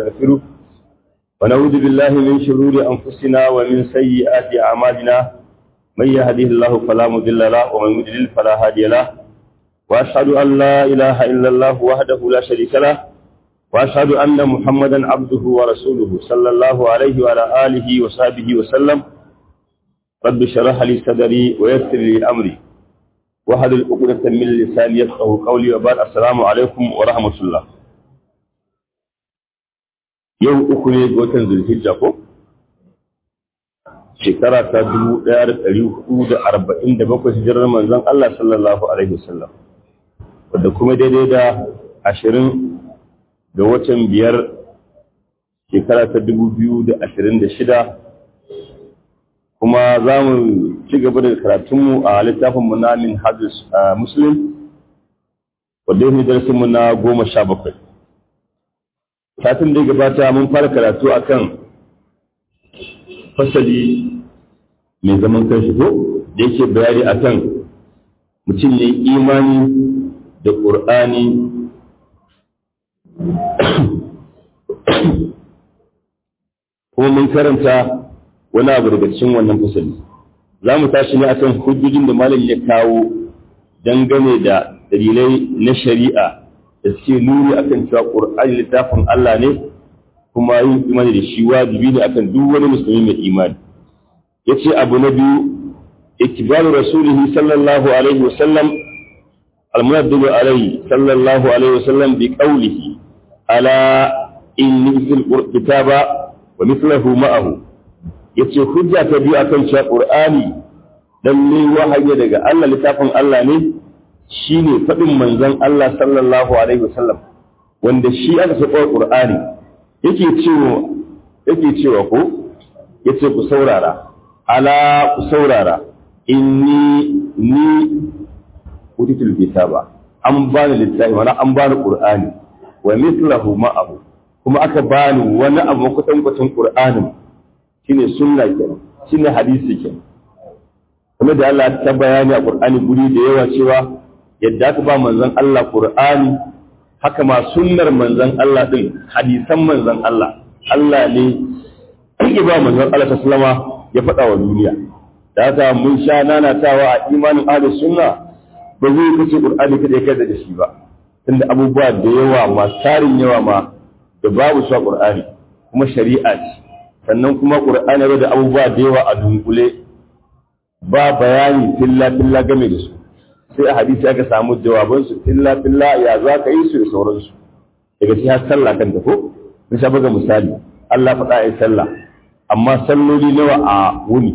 ونستغفره ونعوذ بالله من شرور أنفسنا ومن سيئات أعمالنا من يهده الله فلا مضل له ومن يضلل فلا هادي له وأشهد أن لا إله إلا الله وحده لا شريك له وأشهد أن محمدا عبده ورسوله صلى الله عليه وعلى آله وصحبه وسلم رب اشرح لي صدري ويسر لي أمري وهل العقدة من لساني يفقه قولي وبعد السلام عليكم ورحمة الله yau uku ne ga watan zulhijja ko shekara ta dubu ɗaya da ɗari hudu da arba'in da bakwai hijirar manzon Allah sallallahu alaihi wasallam wadda kuma daidai da ashirin ga watan biyar shekara ta dubu biyu da ashirin da shida kuma za mu ci gaba da karatunmu a littafinmu na min hadis muslim wadda yi darasinmu na goma sha bakwai satin da gabata mun fara karatu akan fasali mai zaman kanshi ko da yake bayani akan mutum ne imani da ƙur'ani kuma mun karanta wani abu daga cikin wannan fasali za mu tashi ne akan hujjojin da malam ya kawo dangane da dalilai na shari'a da suke nuni akan cewa Qur'ani littafin Allah ne kuma yin imani da shi wajibi ne akan duk wani musulmi mai imani yace abu na biyu ittibaru rasulihi sallallahu alaihi wasallam المنزل عليه صلى الله عليه وسلم بقوله ألا إني مثل الكتاب ومثله معه yace hujja ta biyu akan cewa Qur'ani lalle wahayi daga Allah littafin Allah ne shine faɗin manzon Allah sallallahu alaihi wasallam wanda shi aka saka Qur'ani yake cewa yake cewa ko yace ku saurara ala ku saurara inni ni utitul kitaba an bani littafi wani an bani Qur'ani wa mithlahu ma'ahu kuma aka bani wani abu kwatankwacin Qur'anin shine sunna kenan shine hadisi kenan kuma da Allah ta bayani a Qur'ani guri da yawa cewa yadda aka ba manzon Allah Qur'ani haka ma sunnar manzon Allah din hadisan manzon Allah Allah ne ya ba manzon Allah sallama ya faɗa wa duniya da haka mun sha nanatawa a imanin ahlus sunna ba zai kace Qur'ani kada kai da shi ba tunda abubuwa da yawa masu tarin yawa ma da babu su a Qur'ani kuma shari'a ce sannan kuma ƙur'ani da abubuwa da yawa a dunkule ba bayani filla filla game da su sai a hadisi aka samu jawabansu filla filla ya za ka yi su da sauransu daga shi har sallah kan ko mun sha buga misali Allah faɗa ai sallah amma salloli nawa a wuni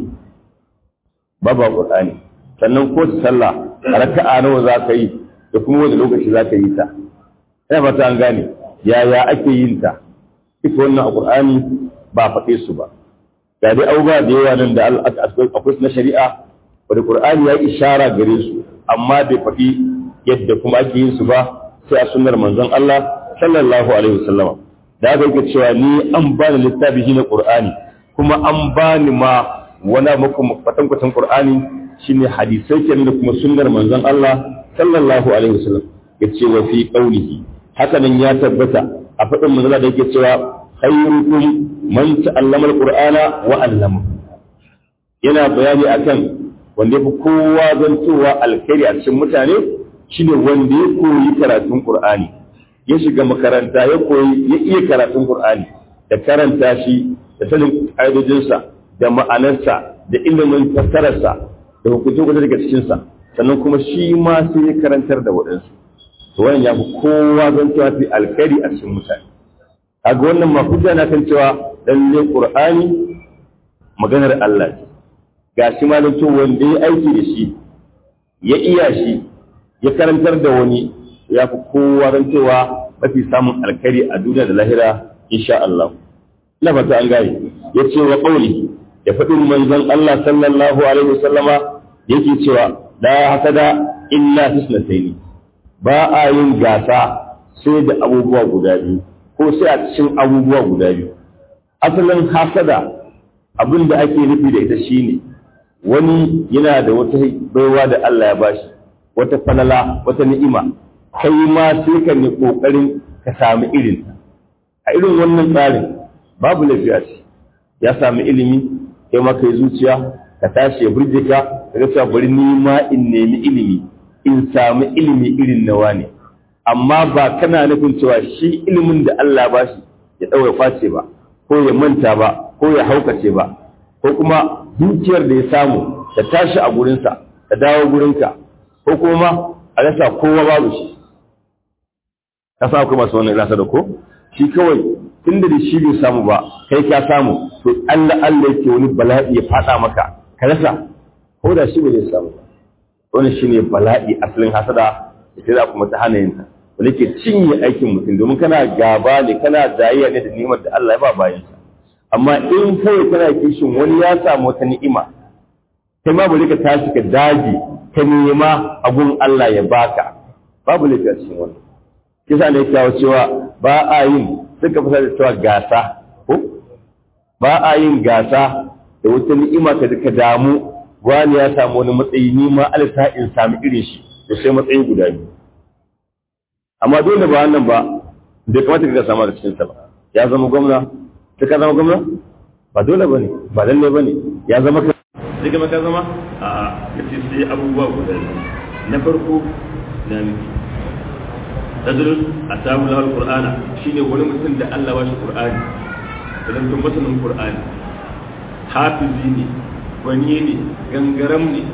ba ba ƙur'ani sannan ko sallah raka'a nawa za ka yi da kuma wani lokaci za ka yi ta ina fata an gane yaya ake yin ta ita wannan a ƙur'ani ba faɗe su ba ga dai abubuwa da yawa nan da akwai na shari'a wadda qur'ani ya ishara gare su amma bai faɗi yadda kuma ake yin su ba sai a sunnar manzon Allah sallallahu alaihi wasallam da aka yake cewa ni an bani littafi shi na qur'ani kuma an bani ma wani muku fatan kwatan qur'ani shine hadisai kenan da kuma sunnar manzon Allah sallallahu alaihi wasallam yace wa fi qawlihi haka nan ya tabbata a faɗin manzon da yake cewa khairukum man ta'allama alqur'ana wa 'allama yana bayani akan wanda yafi kowa zantowa alkhairi a cikin mutane shine wanda ya koyi karatun qur'ani ya shiga makaranta ya koyi ya iya karatun qur'ani da karanta shi da sanin ƙa'idojinsa da ma'anarsa da ilimin fassararsa da hukuncin kudu daga cikinsa sannan kuma shi ma sai ya karantar da waɗansu to wannan ya fi kowa zantowa fi alkhairi a cikin mutane kaga wannan ma hujja na kan cewa lalle qur'ani maganar Allah ce gashi ma to wanda ya aiki da shi ya iya shi ya karantar da wani ya fi kowa ran cewa mafi samun alkhairi a duniya da lahira insha Allah ina fata an gane ya ce wa qauli ya faɗin manzon Allah sallallahu alaihi wasallama yake cewa la hasada illa hisnataini ba a yin gasa sai da abubuwa guda biyu ko sai a cikin abubuwa guda biyu asalin hasada abin da ake nufi da ita shine wani yana da wata baiwa da Allah ya bashi wata falala wata ni'ima kai ma sai ka ne kokarin ka samu irin a a irin wannan tsarin babu lafiya ce ya sami ilimi kai ma kai zuciya ka tashi ya burge ka ka ga cewa bari ni ma in nemi ilimi in sami ilimi irin nawa ne amma ba kana nufin cewa shi ilimin da Allah ba shi ya ɗaura face ba ko ya manta ba ko ya haukace ba ko kuma dukiyar da ya samu ta tashi a gurinsa ta dawo gurinka ko kuma a rasa kowa babu shi ka sa akwai masu wannan rasa da ko shi kawai tun da shi bai samu ba kai ka samu to Allah Allah yake wani bala'i ya fada maka ka rasa ko da shi bai samu ba wannan shine bala'i asalin hasada da sai kuma ta hana yin ta wanda ke cinye aikin mutum domin kana gaba ne kana zayayya ne da ni'imar da Allah ya ba bayansa amma in kawai kana kishin wani ya samu wata ni'ima kai ma bari ka tashi ka daji ka nema abun Allah ya baka babu laifi a cikin wannan kisa ne kawo cewa ba a yin suka fasa da cewa gasa ko ba a yin gasa da wata ni'ima ka ka damu wani ya samu wani matsayi ni ma alisa in sami irin shi da sai matsayi guda biyu amma dole ba wannan ba da kamata ka samu da cikin sa ba ya zama gwamna sai ka zama gwamna ba dole bane ba lalle bane ya zama ka sai ka ka zama a kace sai abubuwa guda na farko na miki rajulun atabu lahu alqur'ana shine wani mutum da Allah ba shi qur'ani idan tun masanin qur'ani hafizi ne gwani ne gangaram ne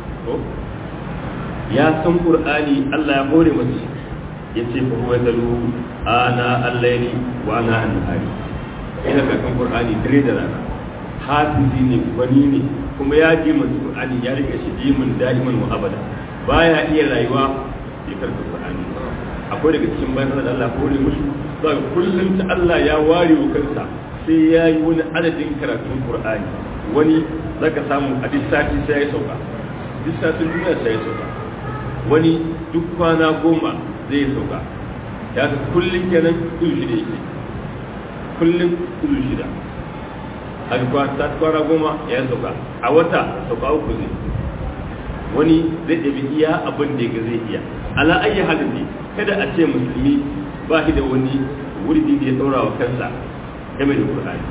ya san qur'ani Allah ya hore masa ya ce fa huwa dalu ana al-layli wa ana an-nahari ina kakan qur'ani dare da rana hafizi ne gwani ne kuma ya ji mun qur'ani ya rike shi dimin da'iman wa abada baya iya rayuwa ya karanta qur'ani akwai daga cikin bayan da Allah hore musu zaka kullum ta Allah ya ware wa kansa sai ya yi wani adadin karatun qur'ani wani zaka samu a duk sati sai ya sauka duk satin duniya sai ya sauka wani duk kwana goma zai sauka ya ga kullum kenan kudu shida yake kullum kudu shida a ta kwana goma ya sauka a wata sauka uku zai wani zai ɗabi iya abin da zai iya ala ayi halin ne kada a ce musulmi ba shi da wani wurdi da ya ɗaura wa kansa game da Qur'ani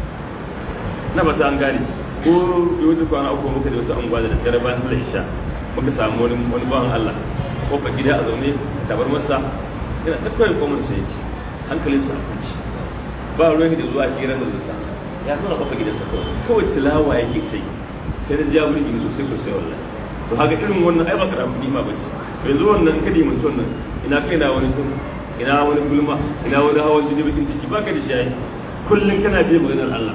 na ba ta an gane ko da wata kwana uku muka da wata anguwa da daddare bayan sallar isha muka samu wani wani bawan Allah ko ka gida a zaune tabar masa yana ta kawai komar sai yake hankalin sa a kunci ba ruwan da zuwa hira da zuwa ya zo na kafa gidansa kawai kawai tilawa yake sai sai da ja burgi sosai sosai wallahi to haka irin wannan ai ba ka ramu nima bace yanzu wannan kadi mun wannan ina kai na wani sun ina wani gulma ina wani hawan jini bakin ciki baka da shi kullum kana je maganar Allah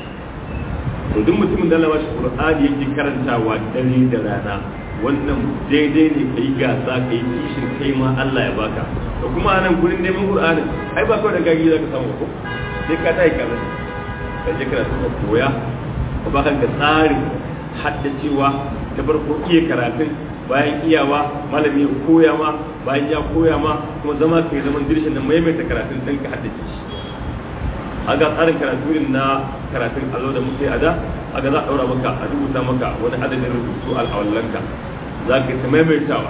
to duk mutumin da Allah ba shi Qur'ani yake karantawa dare da rana wannan daidai ne kai gasa kai kishin kai ma Allah ya baka to kuma anan gurin neman Qur'ani ai ba kawai da gagi zaka samu ko sai ka tayi kana ka je kana so koya ka ba kanka tsarin haddacewa ta farko iya karatun bayan iyawa malami ya koya ma bayan ya koya ma kuma zama kai zaman dirshin da maimaita karatun dan ka haddace shi aga tsarin karatu irin na karatun allo da muke a da aga za a ɗaura maka a rubuta maka wani adadin rubutu al'awallanka za ka ta maimaitawa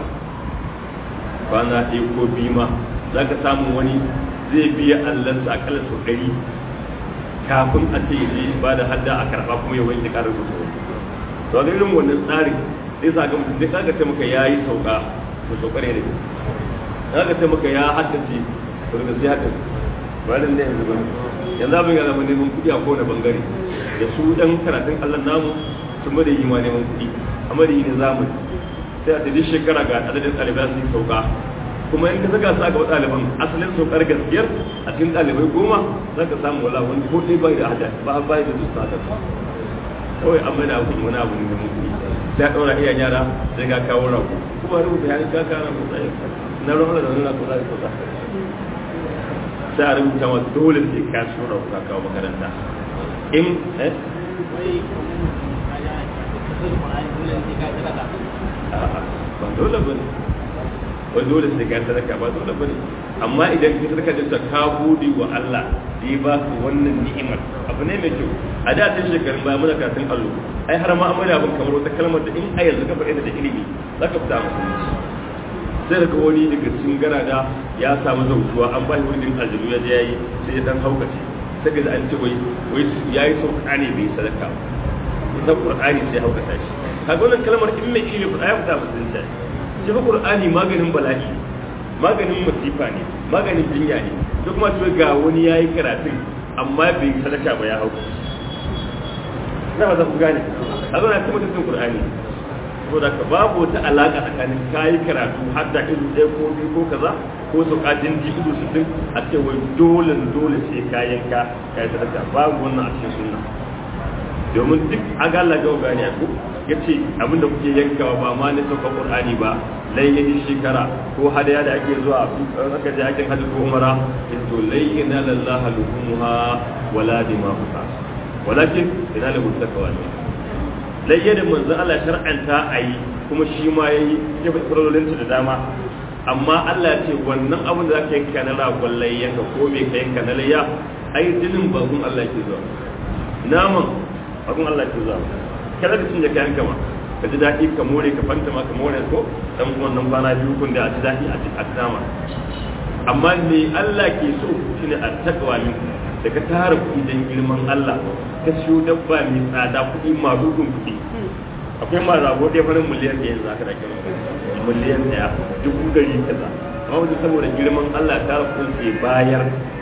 kwana ɗaya ko biyu ma za ka samu wani zai biya allansa akalla sau ɗari kafin a ce ya ba da hadda a karɓa kuma ya wanke ƙarar rubutu to ga irin wannan tsarin sai sa ga mutum sai ka ce maka ya yi sauka to saukar ne da ka ce maka ya haddace to daga sai haddace ba da ne yanzu ba yanzu abin ya zama neman kuɗi a kowane bangare da su dan karatun Allah namu sun bada yi ma neman kuɗi amma da yi ne zamani sai a tafi shekara ga adadin ɗalibai su yi sauka kuma in ka saka su aka ɗaliban asalin saukar gaskiyar a cikin ɗalibai goma za ka samu wala wani ko ɗaya bai da hada ba bai da dusta hada kawai an mai da abu wani abu ne neman kuɗi sai a ɗaura iya yara sai ka kawo rago kuma rubuta ya ka kawo rago sai na ruwan da wani rago za ka sauka sai a rubuta ma dole sai ka shura ka kawo makaranta in eh ba dole bane ba dole sai ka sadaka ba dole bane amma idan ka sadaka da ka gode wa Allah da ya ba ka wannan ni'imar abu ne mai kyau a da tun shekarun baya muna karatun allo ai har ma amma abin kamar wata kalmar da in a yanzu ka faɗi da ilimi za ka fita musulunci sai daga wani daga cikin garada ya samu zautuwa an ba shi wani aljanu ya je yayi sai ya dan haukace sai ga an ce wai wai yayi sauka ne bai sadaka da qur'ani sai haukata shi kaga wannan kalmar in mai ilimi qur'ani ya fita musulunci shi fa qur'ani maganin bala'i maganin masifa ne maganin jinya ne duk kuma to ga wani yayi karatun amma bai sadaka ba ya hauka na ba za ku gane a zo na ci mutuncin qur'ani saboda ka babu wata alaka tsakanin kayi karatu har da ido ɗaya ko biyu ko kaza ko su kajin ji ido su din a ce wai dole dole sai kayan ka kai sadaka babu wannan a cikin sunna domin duk aga Allah ga gani a ku yace abin da kuke yankawa ba ma ne sauka qur'ani ba layyin shekara ko hadaya da ake zuwa aka je aikin hajji ko umara to layyina lillahi luhumha wala dimahuha walakin ina lahu takawa layya da manzo Allah shar'anta ayi kuma shi ma yayi ya fi da dama amma Allah ya ce wannan abin da zaka yanka na ragon layya ka ko me ka yanka na layya ai jinin bakun Allah ke zuwa naman bakun Allah ke zuwa kada ka cinye kayan kama ka ji daɗi ka more ka fanta ma ka more ko dan wannan kwana biyu kun da a ji daɗi a ci nama amma ne Allah ke so shine a takawa minku da ka tara kuɗi don girman Allah ka siyo dabba mai tsada kuɗi marudin kuɗi akwai ma rago ɗaya farin miliyan ɗaya yanzu aka da kira miliyan ɗaya dubu ɗari kaza amma wajen saboda girman Allah tara kuɗin ke bayar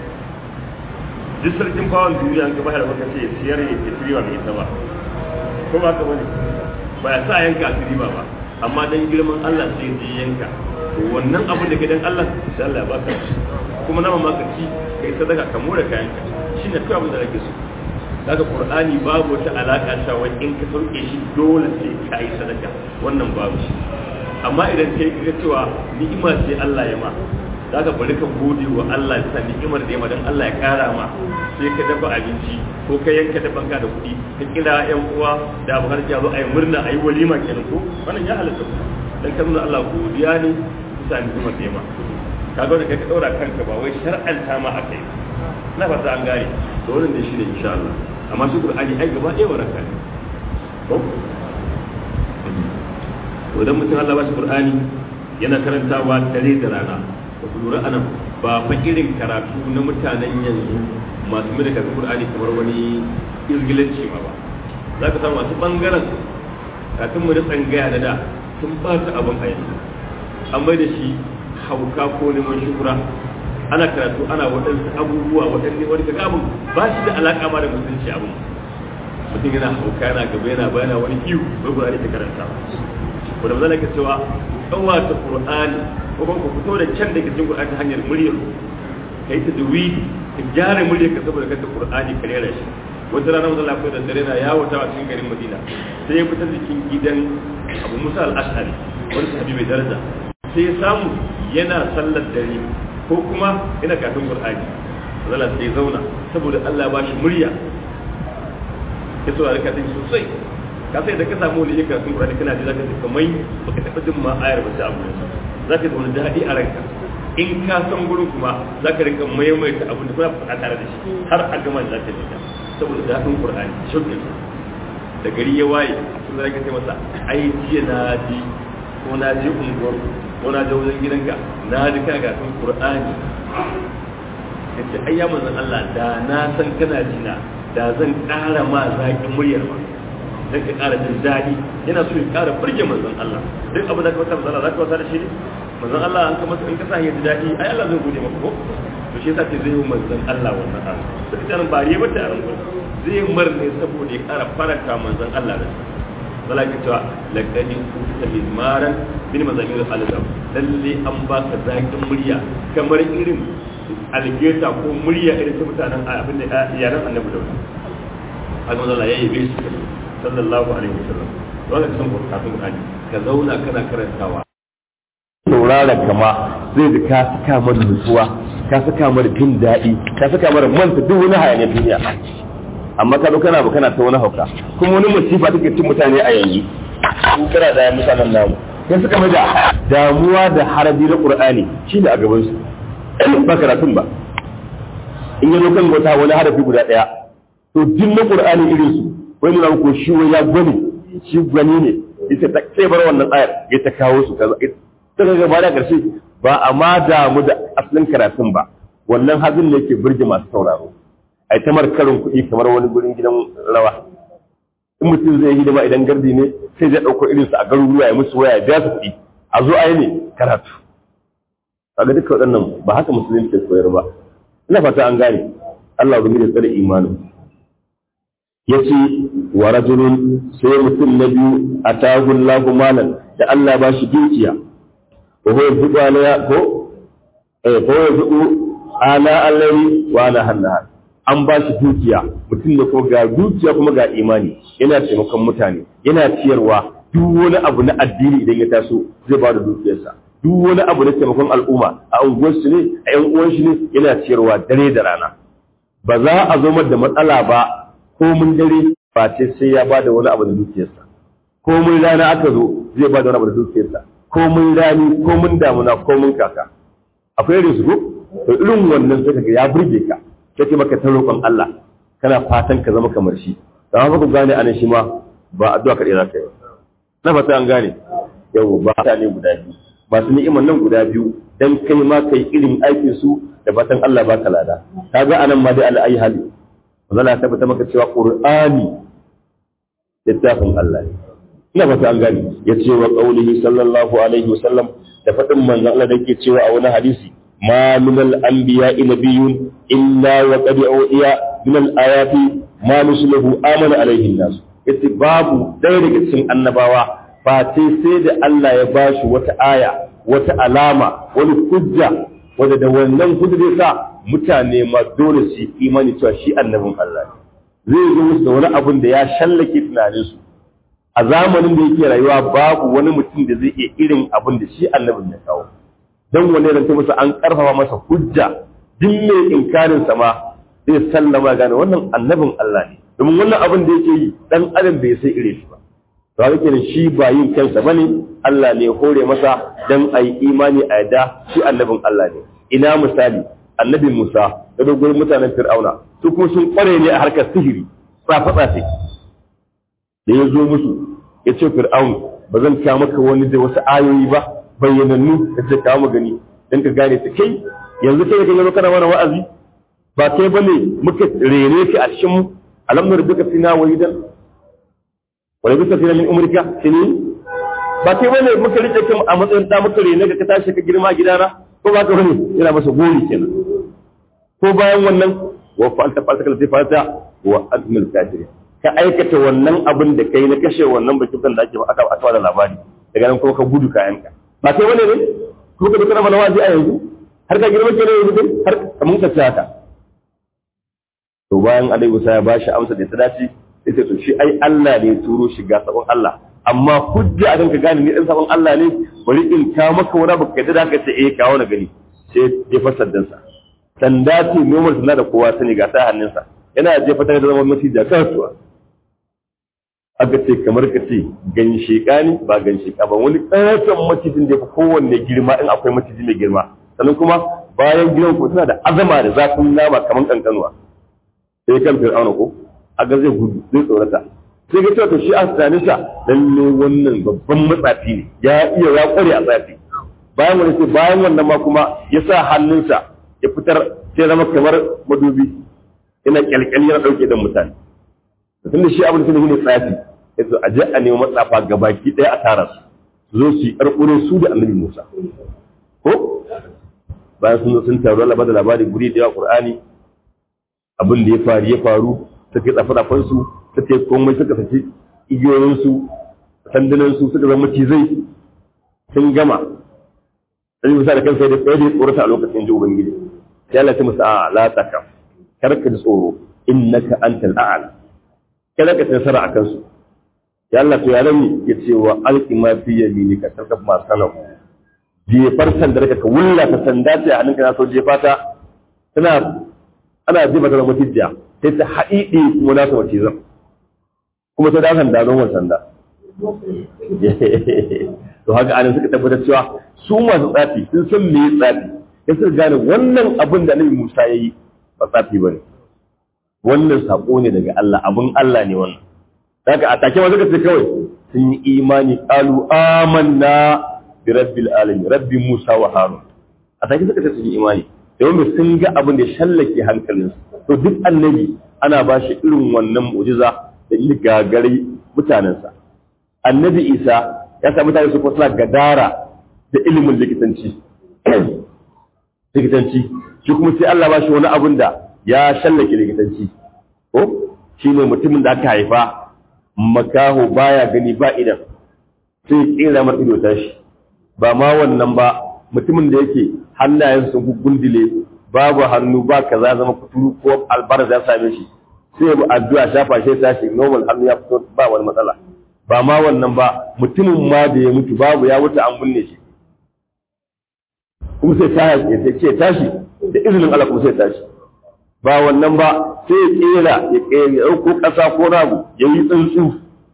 duk sarkin fawon duniya an ka bayar baka ce siyar ya ke riba mai ita ba ko ba ka bane ba ya sa yanka a riba ba amma dan girman Allah sai ya yanka wannan abu da ke dan Allah sai Allah ya baka kuma nama ma ka ci kai sadaka ka more kayan ka shine kawai abin da ake so daga qur'ani babu wata alaka ta wai in ka sauke shi dole sai ka yi sadaka wannan babu shi amma idan kai ka cewa ni'ima ce Allah ya ma daga bari ka gode wa Allah bisa ni'imar da ya ma dan Allah ya kara ma sai ka dafa abinci ko ka yanka da banka da kuɗi ka kira yan uwa da abokan ya zo a yi murna a yi walima kenan ko wannan ya halatta dan kan Allah godiya ne bisa ni'imar da ya ma kaga da kai ka daura kanka ba wai shar'anta ma akai na fata an gane to wannan ne shine insha Allah amma shi Qur'ani ai gaba ɗaya waraka ne ko to idan mutum Allah ba shi Qur'ani yana karantawa dare da rana ba ku lura anan ba fa irin karatu na mutanen yanzu masu mai da Qur'ani kamar wani izgilanci ma ba za ka samu masu bangaren kafin mu da tsangaya da da sun ba ta abin a yanzu an bai da shi hauka ko neman shukura ana karatu ana waɗansu abubuwa waɗanne wani kaga abin ba shi da alaƙa ma da musulunci abin mutum yana hauka yana gaba yana bayana wani iyu bai qur'ani ta karanta ko da zalaka cewa kawata qur'ani ko kuma ku fito da can da ke cikin qur'ani ta hanyar muryar kai ta duwi ka gyara muryar ka saboda kanta qur'ani ka rera shi wata rana manzo Allah da dare na yawo ta cikin garin Madina sai ya fita cikin gidan Abu Musa al-Ash'ari wani sahabi mai daraja sai ya samu yana sallar dare ko kuma yana kafin Qur'ani zalla sai zauna saboda Allah ba shi murya ya so a din sosai ka sai da ka samu wani yake kafin Qur'ani kana ji zaka ji kamar baka taba jin ma ayar ba sai abu zaka ji wani dadi a ranka in ka san gurin kuma zaka rinka maimaita abin da kuna faɗa tare da shi har a gama zaka ji ta saboda dadin Qur'ani shauƙin da gari ya waye sun zaka ce masa ai jiya na ji ko na je unguwar ko na je wajen gidanka na ji kana gatun qur'ani yace ai ya manzon Allah da na san kana jina da zan ƙara ma zaƙin muryar ma dan ka ƙara jin daɗi yana so ya ƙara burge manzon Allah duk abu da ka wata manzon Allah zaka wata da shi ne manzon Allah an ka masa in ka sa ya ji daɗi ai Allah zai gode maka ko to shi yasa ce zai yi manzon Allah wannan abu sai ta nan bariye ba ta ran zai marne saboda ya ƙara faranta manzon Allah da shi wala ke cewa laqad kunta min maran min mazamir al-azam lalle an baka zakin murya kamar irin algeta ko murya irin ta mutanen abin da yaran annabi da wani haka manzo Allah ya yi shi sallallahu alaihi wasallam wanda ka san kafin Qur'ani ka zauna kana karantawa saurara kama zai da ka saka mara nutsuwa ka saka mara jin daɗi ka saka mara manta duk wani hayaniyar duniya amma ka kana ba kana ta wani hauka kuma wani musifa take cin mutane a yanzu su kira da mutanen namu sai suka mai da damuwa da harabi na qur'ani shine a gaban su ba karatun ba in yi kan wata wani harafi guda daya to din na qur'ani irin su wani na ko shi ya gwani shi gwani ne yace ta sai bar wannan ayar ya ta kawo su kaza sai ga gaba da ƙarshe ba a ma damu da asalin karatun ba wannan hazin ne ke burge masu sauraro ai ta markarin kuɗi kamar wani gurin gidan rawa in mutum zai yi hidima idan gardi ne sai zai ɗauko irinsu a garuruwa ya musu waya biya su kuɗi a zo a yi ne karatu kaga duka waɗannan ba haka musulunci ke koyar ba ina fata an gane Allah ubangi da tsare imanin yace wa rajulun sai mutum na biyu atahu Allahu malan da Allah ba shi dukiya wa huwa yudu ala ko eh ko yudu ala allahi wa ala hannaha an ba shi dukiya mutum da ko ga dukiya kuma ga imani yana taimakon mutane yana ciyarwa duk wani abu na addini idan ya taso zai ba da dukiyarsa duk wani abu na taimakon al'umma a unguwarsu ne a yan uwan shi ne yana ciyarwa dare da rana ba za a zo da matsala ba ko mun dare ba ce sai ya ba da wani abu da dukiyarsa ko mun rana aka zo zai ba da wani abu da dukiyarsa ko mun rani ko mun damuna ko mun kaka akwai irin su ko to irin wannan sai kaga ya burge ka sai maka ta roƙon Allah kana fatan ka zama kamar shi da ba ku gane anan shi ma ba addu'a kaɗai za ka yi na fata an gane yau ba ta ne guda biyu masu ni'iman nan guda biyu dan kai ma kai irin aikin su da fatan Allah baka lada kaga anan ma dai Allah ayi hali zalla ta tabbata maka cewa Qur'ani littafin Allah ne ina fata an gane yace wa qaulihi sallallahu alaihi wasallam da fadin manzon Allah da yake cewa a wani hadisi ma min al-anbiya'i nabiyyun illa wa qad u'iya min al-ayati ma mislahu amana alaihi an-nas yace babu ɗaya daga cikin annabawa face sai da Allah ya bashi wata aya wata alama wani hujja wanda da wannan hujja zai sa mutane ma dole su imani cewa shi annabin Allah ne zai zo musu da wani abun da ya shallake tunaninsu a zamanin da yake rayuwa babu wani mutum da zai iya irin abin da shi annabin ya kawo don wani ranta masa an karfafa masa hujja duk mai inkarin sa ma zai sallama gane wannan annabin Allah ne domin wannan abin da yake yi dan adam bai sai ire shi ba to yake da shi ba yin kansa bane Allah ne hore masa dan ayi imani a yadda shi annabin Allah ne ina misali annabi Musa da dogon mutanen Fir'auna su kuma sun kware ne a harkar sihiri tsafa tsafe da ya zo musu ya ce Fir'aun ba zan kawo maka wani da wasu ayoyi ba bayyanannu da ce kawo mu gani dan ka gane ta kai yanzu kai kan kana mana wa'azi ba kai bane muka rene ki a cikin mu alam nurduka fina walidan wala bisa fina min umrika sini ba kai bane muka rike kin a matsayin da muka rene ka tashi ka girma gidana ko ba ka bane yana masa gori kenan ko bayan wannan wa fa'alta fa'alta kala fa'alta wa antumul kafirin ka aikata wannan abin da kai na kashe wannan bakin kan da ake aka aka da labari daga nan kuma ka gudu kayanka ba kai bane ne ko ka dukkan mana wazi a yanzu har ka girma kenan yanzu har kamun ka haka to bayan Alaihi Musa ya bashi amsa da ta dace sai to shi ai Allah ne ya turo shi ga sabon Allah amma hujja a ka gane ni dan sabon Allah ne bari in ka maka wani baka yadda da ka ce eh kawo na gani sai jefa saddansa sanda ce nomar suna da kowa sani ga ta hannunsa yana jefa ta da zama maciji kasuwa aka ce kamar ka ce gan sheka ne ba gan sheka ba wani ƙaton macijin da ya fi kowanne girma in akwai maciji mai girma sannan kuma bayan gidan ku suna da azama da zafin nama kamar kankanuwa sai kan fir'auna ko aga zai gudu zai tsorata sai ga cewa to shi a tunaninsa lalle wannan babban matsafi ne ya iya ya kware a tsafi bayan wani sai bayan wannan ma kuma ya sa hannunsa ya fitar sai zama kamar madubi yana kyalkyali yana ɗauke da mutane tun da shi abin da ne tsafi ya zo a je a nemi matsafa gabaki ɗaya a tara su zo su yi ƙarƙurin su da annabi musa ko bayan sun zo sun taru Allah da labari guri da yawa Qur'ani abin da ya faru ya faru suka tsafa tsafan su suka komai suka saki igiyoyin su sandunan su suka zama cizai sun gama sai Musa da kansa da tsaye da tsorata a lokacin ji ubangiji sai Allah ya musa a la takaf kar ka ji tsoro innaka antal a'la kada ka tsara a kansu ya Allah to ya rami ya ce wa alqi ma fi yaminika tarkaf ma sanau jefar sandar ka wulla ta sanda ce a hannunka na so jefa ta tana ana jefa ta zama tijja sai ta haɗiɗe kuma na ta wace zan kuma ta dakan da zon sanda to haka anan suka tabbatar cewa su masu tsafi sun san me tsafi ya suka gane wannan abin da Annabi Musa ya yi ba tsafi bane wannan sako ne daga Allah abin Allah ne wannan haka a take ma suka ce kawai sun yi imani qalu amanna bi rabbil alamin rabbi musa wa harun a take suka ce sun yi imani domin sun ga abin da shallake hankalinsu to duk annabi ana ba shi irin wannan mu'jiza da yi gagari mutanensa annabi isa ya sa mutane su kusa gadara da ilimin likitanci likitanci shi kuma sai Allah ba shi wani abin da ya shallake likitanci ko shi ne mutumin da aka haifa makaho baya gani ba idan sai kera mar ido tashi ba ma wannan ba mutumin da yake hannayen sun gundule babu hannu ba kaza zama kuturu ko albarar ya same shi sai ya addu'a shafa shi tashi normal hannu ya fito ba wani matsala ba ma wannan ba mutumin ma da ya mutu babu ya wuce an binne shi kuma sai ta ya ce tashi da izinin Allah kuma sai tashi ba wannan ba sai ya kera ya kera ya ɗauko ƙasa ko ragu ya yi tsuntsu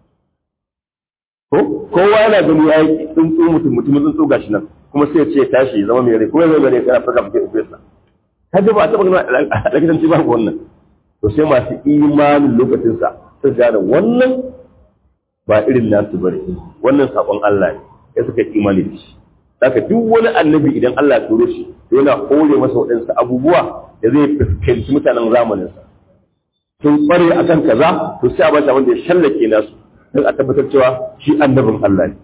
ko kowa yana gani ya yi tsuntsu mutum mutum tsuntsu gashi nan kuma sai ya ce tashi ya zama mai rai kuma ya zama mai rai kana farka fiye da fesa kaje ba a taɓa gani a likitanci ba wannan to sai masu imanin lokacinsa sun gane wannan ba irin nasu bane wannan sakon Allah ne ya suka imani da shi haka duk wani annabi idan Allah ya turo shi yana hore masa waɗansu abubuwa da zai fuskanci mutanen zamaninsa sun kware a kan kaza to sai a bata wanda ya shallake nasu don a tabbatar cewa shi annabin Allah ne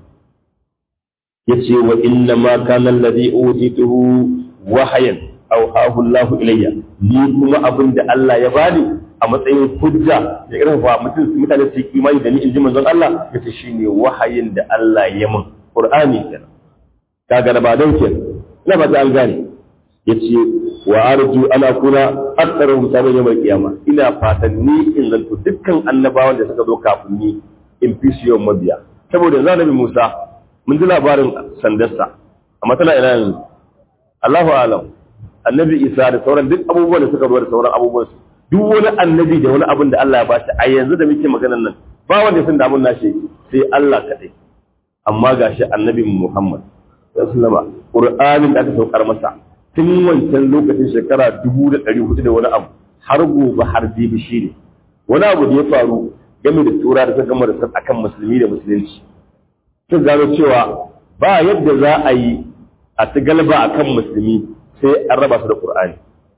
ya ce wa inna ma kana alladhi utituhu wahayan aw hahu Allah ilayya ni kuma abin da Allah ya bani a matsayin hujja da irin fa mutum mutane su yi imani da ni in ji manzon Allah yace shine wahayin da Allah ya min Qur'ani kenan kaga da ba don kenan ina ba ta an gane yace wa arju ana kuna aktsara mutane yawmal kiyama ina fatan ni in zanto dukkan annabawan da suka zo kafin ni in fi su yawan mabiya saboda yanzu annabi Musa mun ji labarin sandarsa amma tana ina yanzu Allahu a'lam annabi Isa da sauran duk abubuwan da suka zo da sauran abubuwan su duk wani annabi da wani abin da Allah ya bashi a yanzu da muke maganar nan ba wanda ya san damun nashi sai Allah kadai amma gashi annabi Muhammad sallama Qur'anin da aka saukar masa tun wancan lokacin shekara dubu da ɗari hudu da wani abu har gobe har jibi shi ne wani abu da ya faru game da tura da suka gama da sun akan musulmi da musulunci sun gano cewa ba yadda za a yi a ci galba akan musulmi sai an raba su da Qur'ani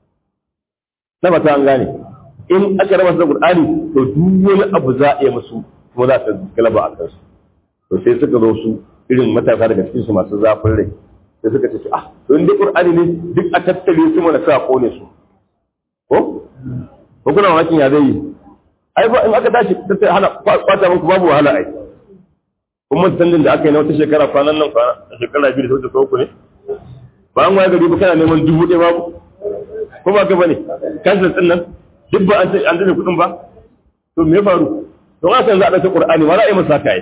na ba ta an gane in aka raba su da Qur'ani to duk wani abu za a yi musu kuma za ta galba a kansu to sai suka zo su irin matasa daga cikin su masu zafin rai sai suka ce ah to inda qur'ani ne duk a tattare su mana sa kone su ko ko kuna mamakin ya zai yi ai ba in aka tashi tattare hana kwata muku babu wahala ai kuma tandin da aka yi na wata shekara kwanan nan kwana shekara biyu da sauta uku ne ba an waye gari ba kana neman dubu ɗaya babu ko ba ka bane kansa din nan duk ba an an dace kuɗin ba to me ya faru don haka yanzu a ɗauki qur'ani ma za a yi masa haka ai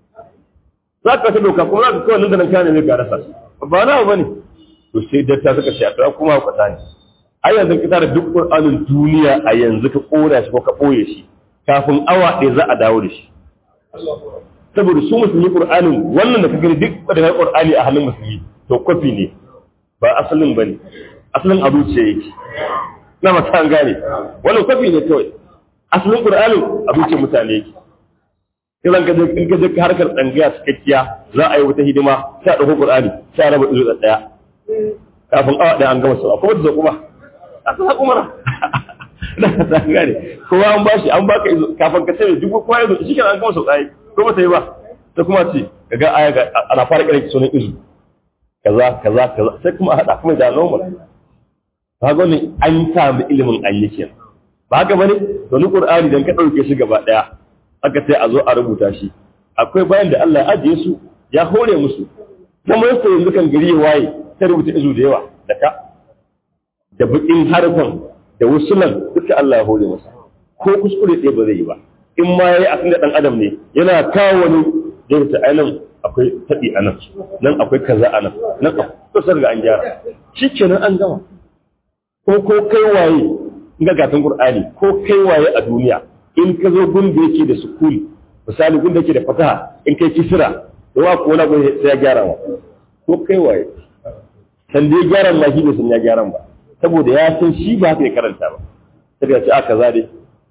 za ka ta doka kuma za ka kawai nan da nan kana ne ga rasa ba na ba ne to sai datta suka ce a kuma kwata ne ai yanzu ka tara duk qur'anin duniya a yanzu ka kora shi ko ka boye shi kafin awa ɗaya za a dawo da shi saboda su musulmi qur'anin wannan da ka gani duk da qur'ani a hannun musulmi to kwafi ne ba asalin bane asalin a zuciya yake na mata an gane wannan kwafi ne kawai asalin qur'anin a zuciyar mutane yake idan ka je in ka je harkar tsangaya cikakkiya za a yi wata hidima sai a ɗauko Qur'ani sai a raba izu da ɗaya kafin awa ɗaya an gama sau akwai wata kuma a ta umara na ta gane kowa an bashi an baka izu kafin ka sai duk kowa ya zo shi kenan an gama sau ɗaya ko ba ta yi ba ta kuma ce ka ga aya ana fara kare sunan izu kaza kaza kaza sai kuma a haɗa kuma da normal ba ga wani an samu ilimin an yi kenan ba haka bane to ni Qur'ani dan ka ɗauke shi gaba ɗaya aka ce a zo a rubuta shi akwai bayan da Allah ya ajiye su ya hore musu kuma yasa yanzu kan gari ya waye ta rubuta izu da yawa da ka da bukin harfan da wusulan duka Allah ya hore masa ko kuskure ɗaya ba zai yi ba in ma yayi a da dan adam ne yana kawo wani da ta ainihin akwai taɗi a nan nan akwai kaza a nan nan akwai kusa ga an gyara shi kenan an gama ko ko kai waye in ga gatan Qur'ani ko kai waye a duniya in ka zo gun da yake da sukuni misali gun da yake da fataha in kai kisira da wa ko na sai ya gyara wa ko kai waye san da ya gyara ma shi ne sun ya gyara ba saboda ya san shi ba haka ya karanta ba sai ya ce a kaza dai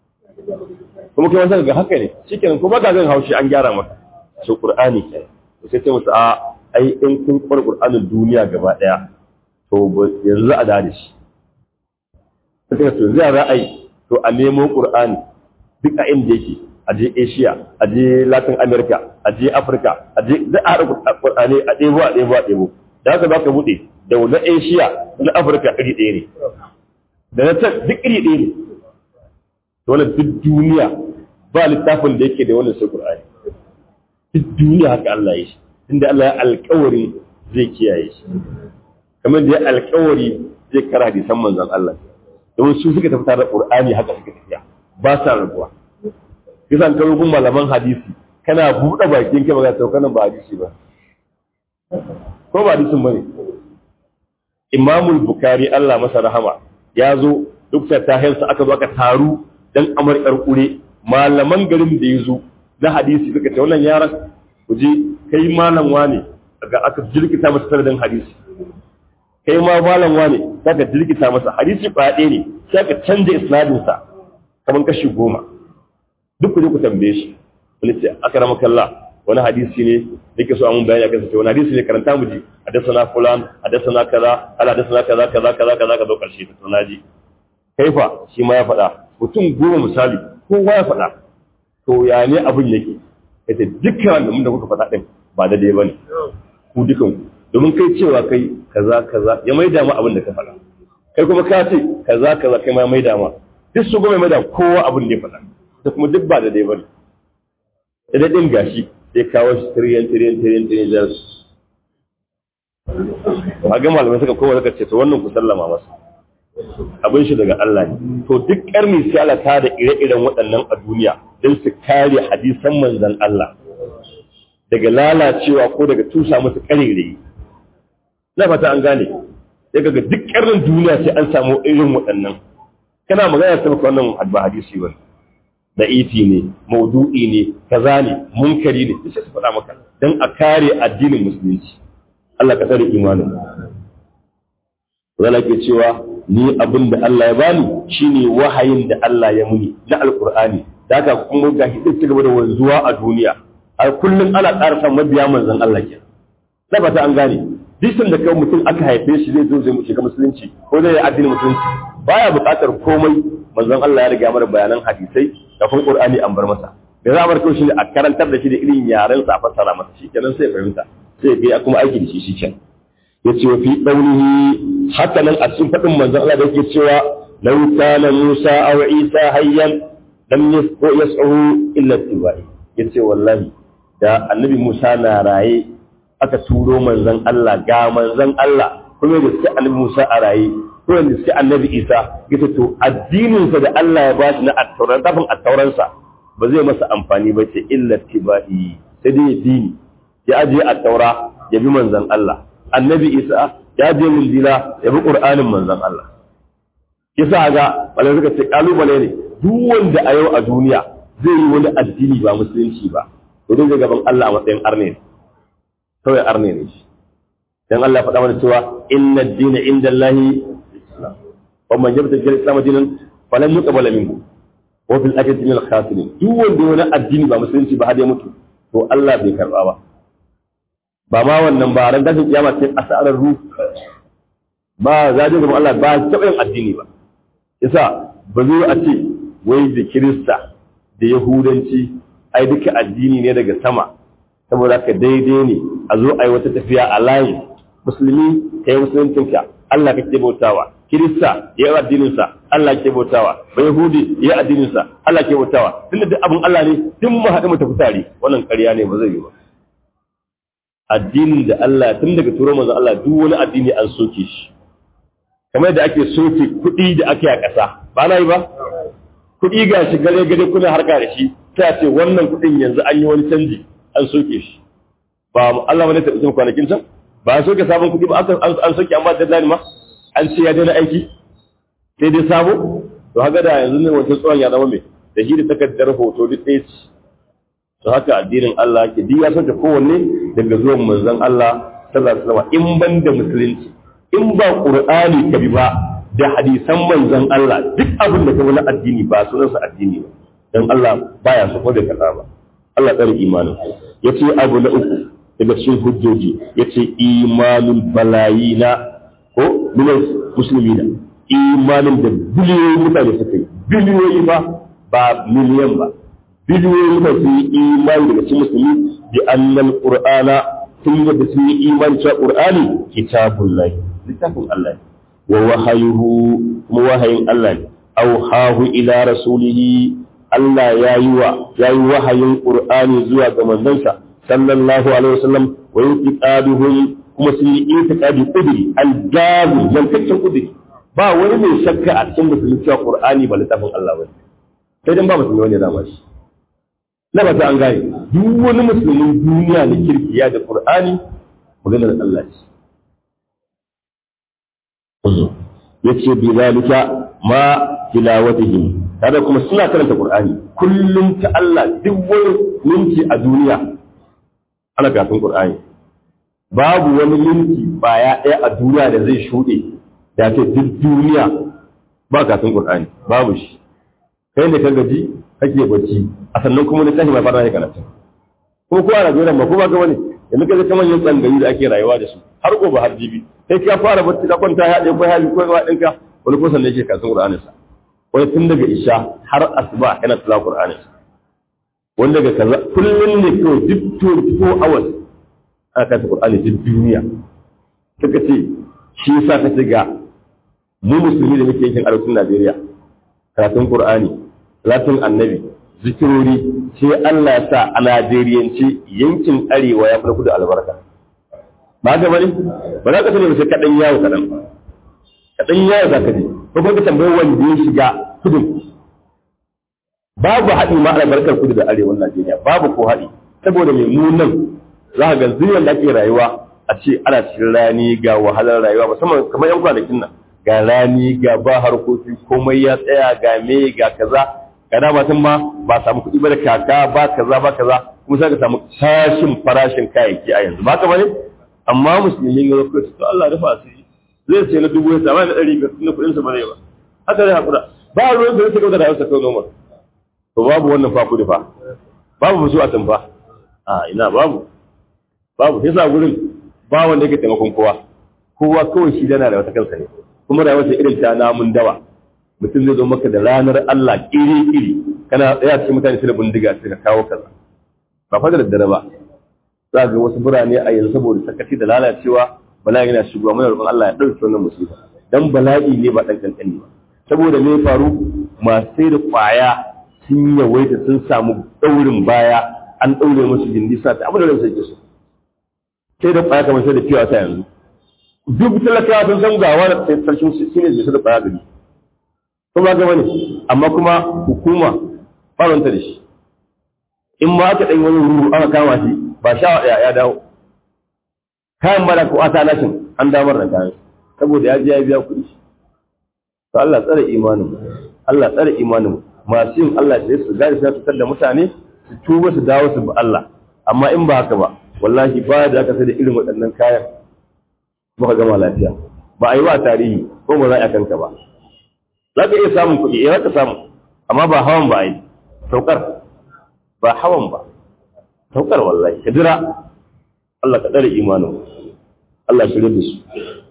kuma kai wasan ga haka ne shikenan kuma ka zan haushi an gyara maka so qur'ani kai sai ce musu a ai in kun kwar qur'anin duniya gaba daya to yanzu a da shi suka to zai ra'ayi to a nemo qur'ani duk a inda yake a je asia a je latin america a je africa a je da a haɗa qur'ani a ɗebo a ɗebo a ɗebo da haka za ka buɗe da na asia na africa iri ɗaya ne da na can duk iri ɗaya ne dole duk duniya ba littafin da yake da wannan sai qur'ani duk duniya haka Allah ya shi inda Allah ya alƙawari zai kiyaye shi kamar da ya alƙawari zai kara hadisan manzon Allah don su suka tafi tare da qur'ani haka suka tafiya ba sa rabuwa kisan ka rugun malaman hadisi kana buɗe bakin ka ba ka ba hadisi ba ko ba hadisin bane Imamul Bukhari Allah masa rahama ya zo duk ta tahensa aka zo aka taru dan amarkar kure malaman garin da ya zo na hadisi suka ce wannan yaran ku je kai malam wane daga aka jirkita masa sanadin hadisi kai ma malam wane saka jirkita masa hadisi ba ɗaya ne sai aka canja isnadin sa kaman kashi goma duk ku je ku tambaye shi wani ce aka rama kalla wani hadisi ne yake so amun bayani akan sa wani hadisi ne karanta mu ji hadathana fulan hadathana kaza ala hadathana kaza kaza kaza kaza kaza karshe ta tunaji kaifa shi ma ya faɗa mutum goma misali kowa ya faɗa to ya ne abin yake yace dukkan da mun da kuka faɗa din ba da dai bane ku dukan ku domin kai cewa kai kaza kaza ya maida ma abin da ka faɗa kai kuma ka ce kaza kaza kai ma maida ma duk su goma maida kowa abin da ya faɗa da kuma duk ba da dai bane da din gashi sai kawo shi tiriyan tiriyan tiriyan tiriyan da su ba ga malamai suka kowa suka ce to wannan ku sallama masa abin shi daga Allah ne to duk karni sai Allah ta da ire-iren waɗannan a duniya don su kare hadisan manzon Allah daga lalacewa ko daga tusa musu karere na fata an gane sai kaga duk karnin duniya sai an samu irin waɗannan kana magana ta maka wannan ba hadisi ba da iti ne maudu'i ne kaza ne munkari ne sai su faɗa maka don a kare addinin musulunci Allah ka tsare imanin zala ke cewa ni abin da Allah ya bani shine wahayin da Allah ya muni na alkur'ani da haka kuma ga hidin ci gaba da wanzuwa a duniya a kullum ana ƙara san mabiya manzon Allah ke na fata an gane disin da kai mutum aka haife shi zai zo zai shiga musulunci ko zai addinin musulunci baya buƙatar komai manzon Allah ya riga mana bayanan hadisai da kuma Qur'ani an bar masa da za a bar shi a karantar da shi da irin yaren sa a fassara masa shi kenan sai fahimta sai ga kuma aiki da shi shi kenan yace wa fi qawlihi haka nan a cikin fadin manzon Allah da yake cewa law kana Musa aw Isa hayyan lam yas'u illa tibai yace wallahi da annabi Musa na raye aka turo manzon Allah ga manzon Allah kuma da suke annabi Musa a raye ko da suke annabi Isa yace to addinin sa da Allah ya bashi na at-tauran tafin at-tauran sa ba zai masa amfani ba ce illa tibai sai dai dini ya aje at-taura ya bi manzon Allah annabi isa ya je min dila ya bi qur'anin manzon Allah kisa ga wala suka ce kalubale ne duk wanda a yau a duniya zai yi wani addini ba musulunci ba to dai gaban Allah a matsayin arne ne kawai arne ne shi dan Allah faɗa mana cewa inna ad-dina inda Allah wa man yabta bil islam dinan falan yuqbala minhu wa fil akhirati min al-khasirin duk wanda wani addini ba musulunci ba har ya mutu to Allah bai karba ba ba ma wannan ba ran tashin kiyama sai asarar ruh ba za ga Allah ba taɓa yin addini ba yasa ba zai a ce wai da kirista da yahudanci ai duka addini ne daga sama saboda ka daidai ne a zo ai wata tafiya a layi musulmi ka yi musuluncinka Allah kake bautawa kirista ya yi addininsa Allah ke bautawa ba yahudi ya yi addininsa Allah ke bautawa tunda duk abin Allah ne duk mu haɗu mu tafi tare wannan ƙarya ne ba zai yi ba addinin da Allah tun daga turo manzon Allah duk wani addini an soke shi kamar da ake soke kuɗi da ake a ƙasa ba na yi ba kuɗi ga shi gare gare kuna harka da shi ta ce wannan kuɗin yanzu an yi wani canji an soke shi ba Allah wani taɓa kwanakin can ba an soke sabon kuɗi ba an soke an ba deadline ma an ce ya daina aiki sai dai sabo to haka da yanzu ne wancan tsohon ya zama mai da shi da takardar hoto duk ɗaya ce to haka addinin Allah ke duk ya soke kowanne daga zuwan manzon Allah sallallahu alaihi wasallam in ban da musulunci in ba qur'ani ka bi ba da hadisan manzon Allah duk abin da ka wani addini ba sunansa addini ba dan Allah baya so ko da kaza ba Allah tsare imanin yace abu na uku daga cikin hujjoji yace imanul balayina ko minal muslimina imanin da biliyoyin mutane suka yi biliyoyi ba ba miliyan ba biliyoyin mutane sun yi imani daga cikin musulmi bi annal qur'ana sun yadda sun yi imani cewa qur'ani kitabullahi littafin Allah wa wahayuhu kuma wahayin Allah ne auhahu ila rasulihi Allah ya yi wa ya yi wahayin qur'ani zuwa ga manzansa sallallahu alaihi wasallam wa yutiqaduhum kuma sun yi itiqadi qudri al-jazi yankakken qudri ba wani mai shakka a cikin musulmi cewa qur'ani ba littafin Allah bane sai dan ba musulmi wani da shi na ba ta an gane duk wani musulmin duniya da kirki ya da qur'ani maganar Allah ce yace bi zalika ma tilawatihim kada kuma suna karanta qur'ani kullum ta Allah duk wani minti a duniya ana karatun qur'ani babu wani minti baya ɗaya a duniya da zai shuɗe da ce duk duniya ba karatun qur'ani babu shi kai ne ka gaji kake bacci a sannan kuma ne tashi mai fara ne karatu ko ko a Najeriya ba ko ba ga wani yanzu ka kamar yin tsangayi da ake rayuwa da su har gobe har jibi sai ka fara bacci ka kwanta ya ɗaya ko hali ko ga ɗinka wani ko sannan yake karatun qur'anin sa wani tun daga isha har asuba yana tilawa qur'anin sa wani daga kaza kullum ne kawai duk 24 hours ana karanta qur'ani duk duniya suka ce shi yasa ka ce ga mu musulmi da muke yankin arewacin Najeriya karatun qur'ani salatin annabi zikirori sai Allah ya sa a Najeriyance yankin arewa ya farko da albarka ba ga bane ba za ka sani ba sai kaɗan yawo kaɗan kaɗan yawo za ka je ko kuma ka tambayi wanda ya shiga kudin babu haɗi ma albarkar kudu da arewan Najeriya babu ko haɗi saboda mai munan za ka ga zuriyar da ake rayuwa a ce ana cikin rani ga wahalar rayuwa musamman kamar yan kwanakin nan ga rani ga ba harkoki komai ya tsaya ga me ga kaza ga da matan ma ba samu kuɗi ba da kaka ba kaza ba kaza kuma sai ka samu tashin farashin kayayyaki a yanzu ba ka bane amma musulmi ga ko to Allah rufa asiri zai sai na dubu ya samu na ɗari biyar tunda kuɗinsa ba zai ba haka zai haƙura ba ruwan da zai kauta da hausa kawai noma to babu wannan fa kuɗi fa babu musu a tamfa a ina babu babu sai sa gurin ba wanda yake taimakon kowa kowa kawai shi dana da wata kansa ne kuma rayuwar ta irin ta namun dawa mutum zai zo maka da ranar Allah iri iri kana tsaya cikin mutane sai da bindiga sai ka kawo kaza ba fa da daddare ba za ga wasu birane a yanzu saboda sakaci da lalacewa bala'i yana shigowa mana roƙon Allah ya ɗauke wannan musiba dan bala'i ne ba ɗan kankani ba saboda me faru masu sai da ƙwaya sun yawaita sun samu ɗaurin baya an ɗaure musu gindi sa ta abu da ransa yake so sai da ƙwaya kamar sai da fiye ta yanzu duk talakawa sun san gawa da sarkin su shine zai da ƙwaya gari ko ba ga bane amma kuma hukuma faranta da shi in ma aka ɗan wani ruru aka kama shi ba sha ya dawo kayan bada ko ata lashin an damar da kayan saboda ya je ya biya kuɗi to Allah tsare imanin Allah tsare imanin masu yin Allah da su gari su fitar da mutane su tuba su dawo su bi Allah amma in ba haka ba wallahi ba da aka sai da irin waɗannan kayan muka gama lafiya ba a yi wa tarihi ko ba za a kanka ba za ka iya samun kuɗi eh za ka samu amma ba hawan ba a yi saukar ba hawan ba saukar wallahi ka jira Allah ka tsare imanin Allah shirye da su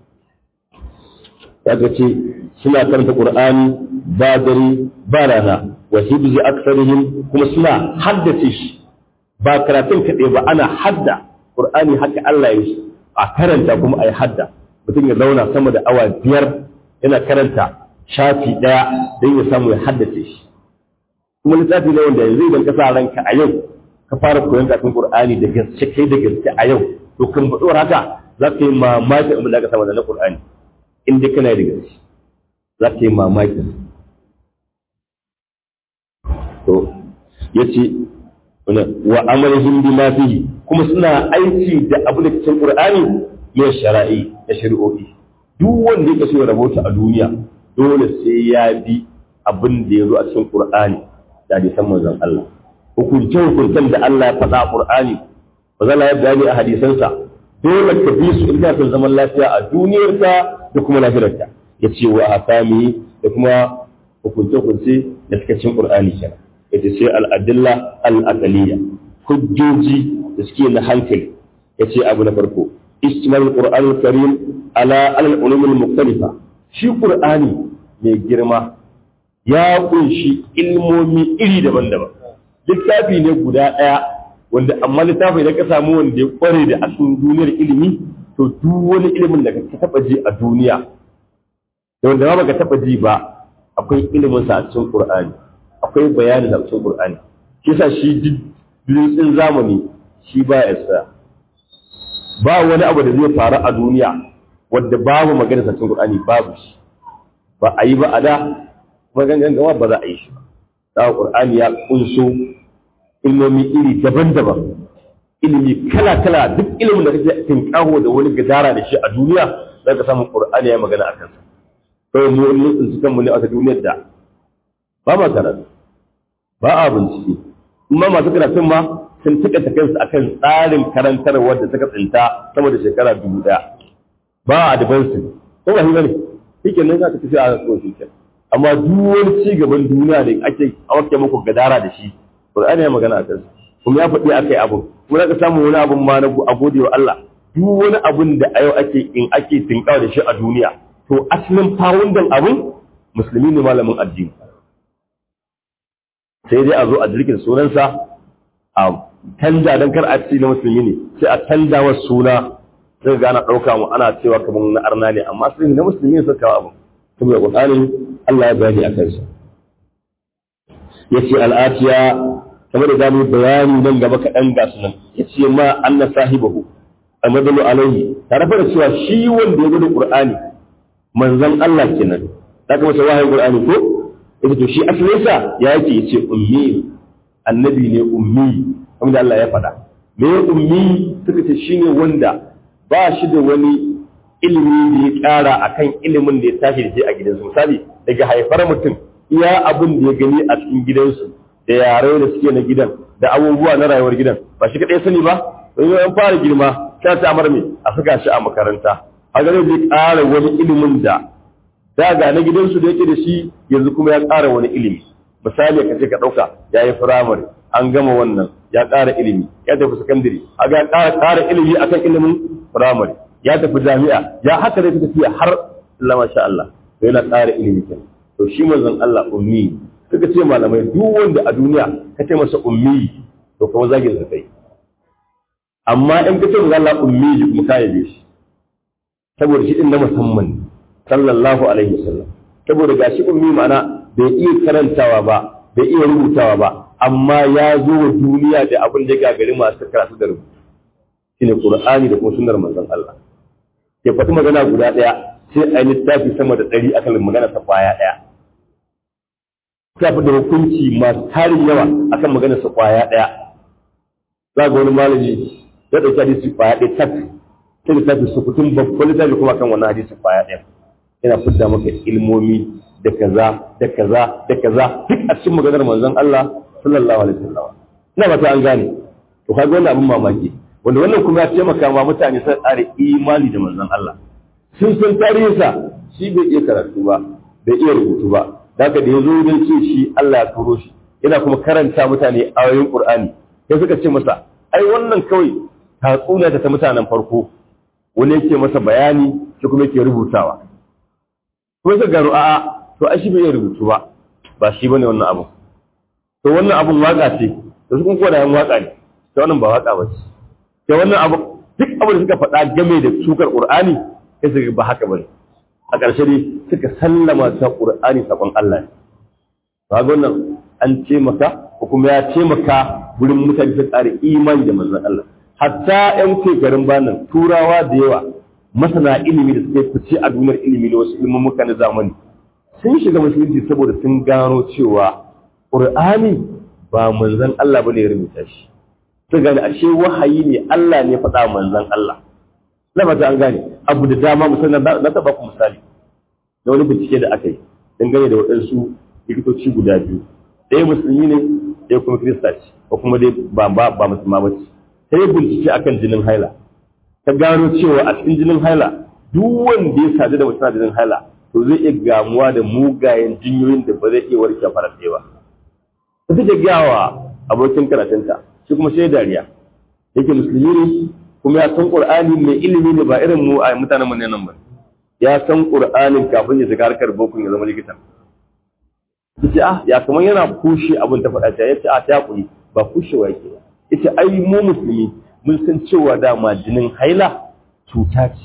ya ga ce suna karanta Qur'ani ba dare ba rana wa hibzi aksarihim kuma suna haddace shi ba karatun kaɗai ba ana hadda Qur'ani haka Allah ya yi a karanta kuma a yi hadda mutum ya zauna sama da awa biyar yana karanta shafi ɗaya don ya samu ya haddace shi kuma littafi ne wanda yanzu idan ka sa ranka a yau ka fara koyon karatun Qur'ani da gaske kai da gaske a yau to kan baɗuwar haka za ka yi mamakin abin da aka sama da na Qur'ani in dai kana da gaske za ka yi mamakin to ya ce wa amalihim bima fihi kuma suna aiki da abu da cikin Qur'ani ya shara'i da shari'o'i duk wanda yake so ya rabota a duniya dole sai ya bi abin da ya zo a cikin Qur'ani da hadisan manzon Allah hukunce hukuncen da Allah ya faɗa a Qur'ani ba za ya bayani a hadisansa dole ka bi su ina son zaman lafiya a duniyarka da kuma lafiyarka ya ce wa hakami da kuma hukunce hukunce da suka cikin Qur'ani kenan yace sai al-adilla al-aqliyya hujjoji da suke na hankali yace abu na farko istimal qur'an karim ala al-ulum al-mukhtalifa shi qur'ani mai girma ya kunshi ilmomi iri daban-daban littafi ne guda ɗaya wanda amma littafi da ka samu wanda ya kware da asalin duniyar ilimi to duk wani ilimin da ka taba ji a duniya da wanda ba ka taba ji ba akwai ilimin sa a cikin qur'ani akwai bayani da cikin qur'ani kisa shi duk zamani shi ba ya sa ba wani abu da zai faru a duniya wanda babu magana sa cikin qur'ani babu shi ba a yi ba a da magangan gama ba za a yi shi ba qur'ani ya kunso ilmomi iri daban-daban ilimi kala-kala duk ilimin da kake tinkaho da wani gadara da shi a duniya za ka samu qur'ani ya magana a kansa kawai mu wani tsinci kanmu ne a duniyar da ba ma karatu ba a bincike kuma masu karatun ma sun taƙaita kansu akan tsarin karantarwar da suka tsinta sama da shekara dubu ɗaya ba a advancing ko ba shi bane shike nan za ka tafi a kan shi amma duk wani ci gaban duniya da ake ake muku gadara da shi Qur'ani ya magana a kansa kuma ya faɗi akai abu kuma ka samu wani abun ma na a gode wa Allah duk wani abun da a yau ake in ake tinkawa da shi a duniya to asalin fawundan abun musulmi ne malamin addini sai dai a zo a jirgin sunansa a canja don kar a ci na musulmi ne sai a canja wa suna sai ga ana ɗauka mu ana cewa kamar na arna ne amma sai na musulmi ne suka kawo abu saboda Qur'ani Allah ya bayani a kansa yace al'atiya kamar da zamu bayani nan gaba kaɗan ga su nan yace ma anna sahibahu amadalu alaihi tare da cewa shi wanda ya gudu Qur'ani manzon Allah kenan da kuma sai wahayin Qur'ani ko yace to shi asalin sa ya yake yace ummi annabi ne ummi kamar da Allah ya faɗa me ummi suka ce shine wanda ba shi da wani ilimi da ya ƙara akan ilimin da ya tashi da shi a gidansu misali daga haifar mutum iya abin da ya gani a cikin gidansu da yare da suke na gidan da abubuwa na rayuwar gidan ba shi kaɗai sani ba don yi fara girma ta ta amar mai a saka shi a makaranta a gane zai ƙara wani ilimin da da ga na gidansu da yake da shi yanzu kuma ya ƙara wani ilimi misali ka ce ka ɗauka ya yi firamare an gama wannan ya ƙara ilimi ya tafi sakandare a ga ƙara ƙara ilimi akan ilimin firamare ya tafi jami'a ya haka dai tafiya har Allah masha Allah to yana ƙara ilimi kenan to shi manzon Allah ummi suka ce malamai duk wanda a duniya ka ce masa ummi to kuma zagin sa kai amma in ka ce manzon Allah ummi kuma ka yabe shi saboda shi din na musamman sallallahu alaihi wasallam saboda gashi ummi ma'ana bai iya karantawa ba bai iya rubutawa ba amma ya zo wa duniya da abin da ya gagari masu karatu da rubutu shine qur'ani da kuma sunnar manzon Allah ya faɗi magana guda ɗaya sai a yi littafi sama da ɗari akan magana ta kwaya ɗaya ta fi da hukunci masu tarin yawa akan magana sa kwaya ɗaya za ga wani malami ya ɗauki hadisi kwaya ɗaya tak sai littafi su fitin babban littafi kuma kan wannan hadisi kwaya ɗaya yana fidda maka ilmomi da kaza da kaza da kaza duk a cikin maganar manzon Allah sallallahu alaihi wasallam ina ba ta an gane to kaga wannan abin mamaki wanda wannan kuma ya taimaka ma mutane sun tsare imani da manzon Allah sun san tarihinsa shi bai iya karatu ba bai iya rubutu ba daga da ya zo don ce shi Allah ya turo shi yana kuma karanta mutane ayoyin Qur'ani sai suka ce masa ai wannan kawai tatsuniya ta mutanen farko wani yake masa bayani shi kuma yake rubutawa kuma suka gano a'a to ai shi bai iya rubutu ba ba shi bane wannan abu to wannan abun waka ce to su kun koda yan waka ne to wannan ba waka ba ce da wannan abu duk abin da suka faɗa game da sukar ƙur'ani sai su ba haka bane a ƙarshe ne suka sallama ta ƙur'ani sakon Allah ne ba ga wannan an ce maka ko kuma ya ce maka gurin mutane su tsare imani da manzon Allah hatta ƴan shekarun banan turawa da yawa masana ilimi da suka fice a duniyar ilimi da wasu ilimin na zamani sun shiga musulunci saboda sun gano cewa ƙur'ani ba manzon Allah bane ya rubuta shi su gane ashe wahayi ne Allah ne faɗa manzan Allah na fata an gane abu da dama musamman na taɓa ku misali da wani bincike da aka yi dangane da waɗansu likitoci guda biyu ɗaya musulmi ne ɗaya kuma kirista ce ko kuma dai ba ba ba musulma ba ce sai bincike akan jinin haila ta gano cewa a cikin jinin haila duk wanda ya sadu da mutum jinin haila to zai iya gamuwa da mugayen jinyoyin da ba zai iya warke farar ba ta take gawa abokin karatunta shi kuma sai dariya yake musulmi ne kuma ya san qur'ani mai ilimi ne ba irin mu a mutanen mu ne nan ba ya san qur'anin kafin ya shiga harkar boko ya zama likita yace ah ya kaman yana kushe abin ta faɗa ta yace a ta kuri ba kushewa yake ba yace ai mu musulmi mun san cewa dama jinin haila cuta ce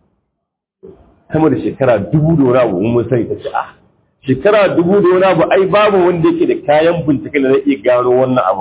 sama da shekara dubu da wani abu mun sani ta ce ah shekara dubu da wani abu ai babu wanda yake da kayan bincike da zai iya gano wannan abu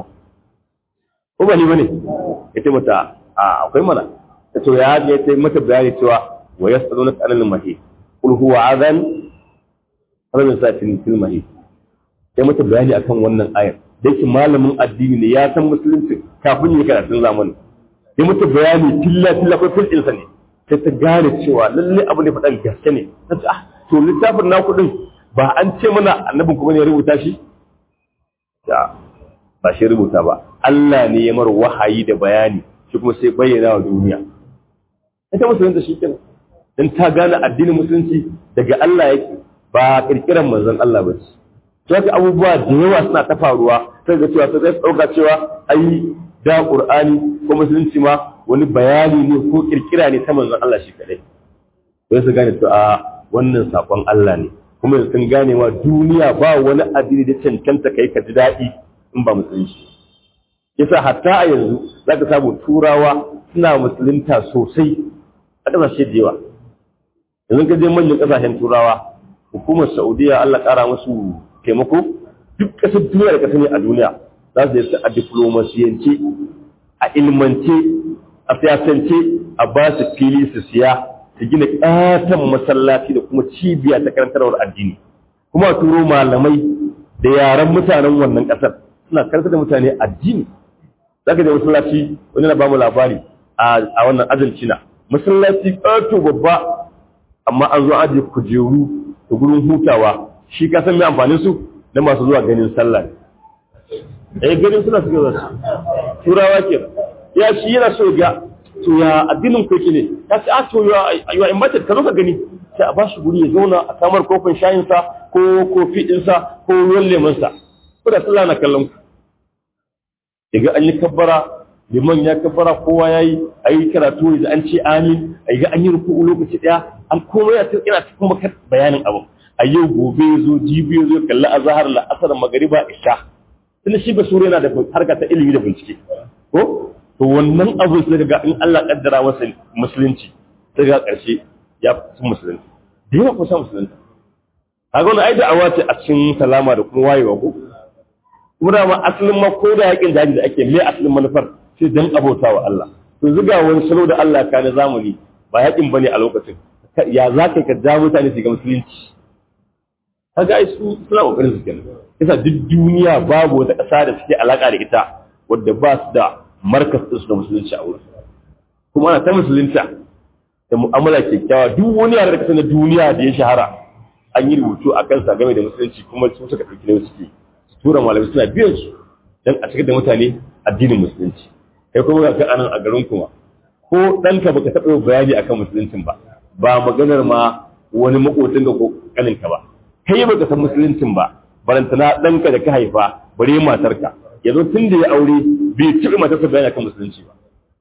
ko ba ni bane yace mata a akwai mana to ya ga yace mata bayani cewa wa yasalunaka anil mahid qul huwa adhan rabin satin fil mahid sai mata bayani akan wannan ayar da yake malamin addini ne ya san musulunci kafin yi karatun zamani ya mata bayani tilla tilla ko fil insa ne sai ta gane cewa lalle abu ne faɗan gaske ne ta ce ah to littafin na kuɗin ba an ce mana annabin kuma ne ya rubuta shi ya ba shi rubuta ba Allah ne ya mar wahayi da bayani shi kuma sai bayyana wa duniya ita musulunta shi kenan dan ta gane addinin musulunci daga Allah yake ba kirkiran manzon Allah ba ce to haka abubuwa da yawa suna ta faruwa sai ga cewa sai dauka cewa ai da Qur'ani ko musulunci ma wani bayani ne ko kirkira ne ta manzon Allah shi kadai sai su gane to a wannan sakon Allah ne kuma sun gane wa duniya ba wani addini da cancanta kai ka ji daɗi in ba musulunci yasa hatta a yanzu zaka samu turawa suna musulunta sosai a ƙasashe da yawa yanzu ka je manyan ƙasashen turawa hukumar saudiya Allah ƙara musu taimako duk ƙasar duniya da ƙasa ne a duniya za su yi a diplomasiyance a ilmance a siyasance a ba su fili su siya su gina ƙaton masallaci da kuma cibiya ta karantarwar addini kuma a turo malamai da yaren mutanen wannan ƙasar suna karantar da mutane addini za ka je masallaci wani na ba mu labari a wannan argentina masallaci ƙato babba amma an zo ajiye kujeru da gurin hutawa shi ka san mai amfanin su na masu zuwa ganin sallah eh ganin suna suke zuwa turawa ke ya shi yana so ga to ya addinin ku ne ya ce a to ya ayyuwa in mace ka zo ka gani sai a ba shi guri ya zauna a samar kofin shayin sa ko kofi din sa ko ruwan lemon sa ko da sallah na kallon ku daga an yi kabbara liman ya kabbara kowa yayi ayi karatu da an ce amin ayi ga an yi ruku'u lokaci daya an komai ya ina cikin maka bayanin abu a yau gobe ya zo jibi ya zo kalli azhar la asar magariba isha tunda shi basura yana da harka ta ilimi da bincike ko to wannan abu sai ga in Allah kaddara masa musulunci sai ga karshe ya fi musulunci da yawa kusa musulunci kaga wannan ai da'awa ce a cikin salama da kuma wayewa ko kuma da ma asalin ma ko da yakin daji da ake me asalin manufar sai dan abota wa Allah to zuga wani salo da Allah ka na zamani ba yakin bane a lokacin ya za ka ka ja mutane su ga musulunci kaga ai su suna kokarin su kenan yasa duk duniya babu wata ƙasa da suke alaka da ita wadda ba su da markas su da musulunci a wurin kuma ana ta musulunta da mu'amala kyakkyawa duk wani yare da kasa na duniya da ya shahara an yi rubutu a kansa game da musulunci kuma su suka ɗauki nauyi suke su tura malamai suna biyan su don a cikin da mutane addinin musulunci kai kuma ga anan a garin kuma ko ɗanka baka taɓa bayani akan musuluncin ba ba maganar ma wani makotin ga ko kaninka ba kai baka san musuluncin ba barantana ɗanka da ka haifa bare matarka yanzu tun da ya aure bai taɓa matarsa bayani akan musulunci ba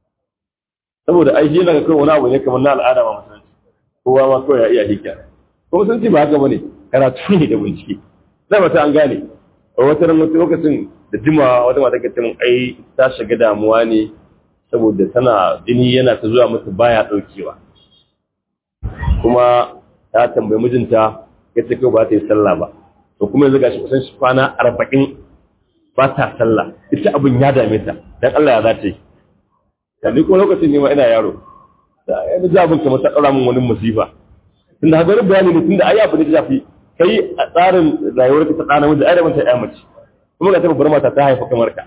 saboda ai shi yana kai wani abu ne kamar na al'ada ma musulunci kowa ma kawai ya iya hikya ko musulunci ba haka bane karatu ne da bincike zai mata an gane a wata ran wata lokacin da jima wata mata ta mun ai ta shiga damuwa ne saboda tana jini yana ta zuwa mata baya daukewa kuma ta tambayi mijinta ya ce kai ba ta yi sallah ba to kuma yanzu gashi kusan shi kwana arba'in ba ta sallah ita abin ya dame ta dan Allah ya za ta yi yanzu kuma lokacin ne ma ina yaro da yanzu za abin kamar ta ɗaura min wani musifa tunda haka wani bayani ne tunda ai abu da zafi kai a tsarin rayuwar ka ta ɗana miji ai da mata ya mace kuma ga taɓa bar mata ta haifa kamar ka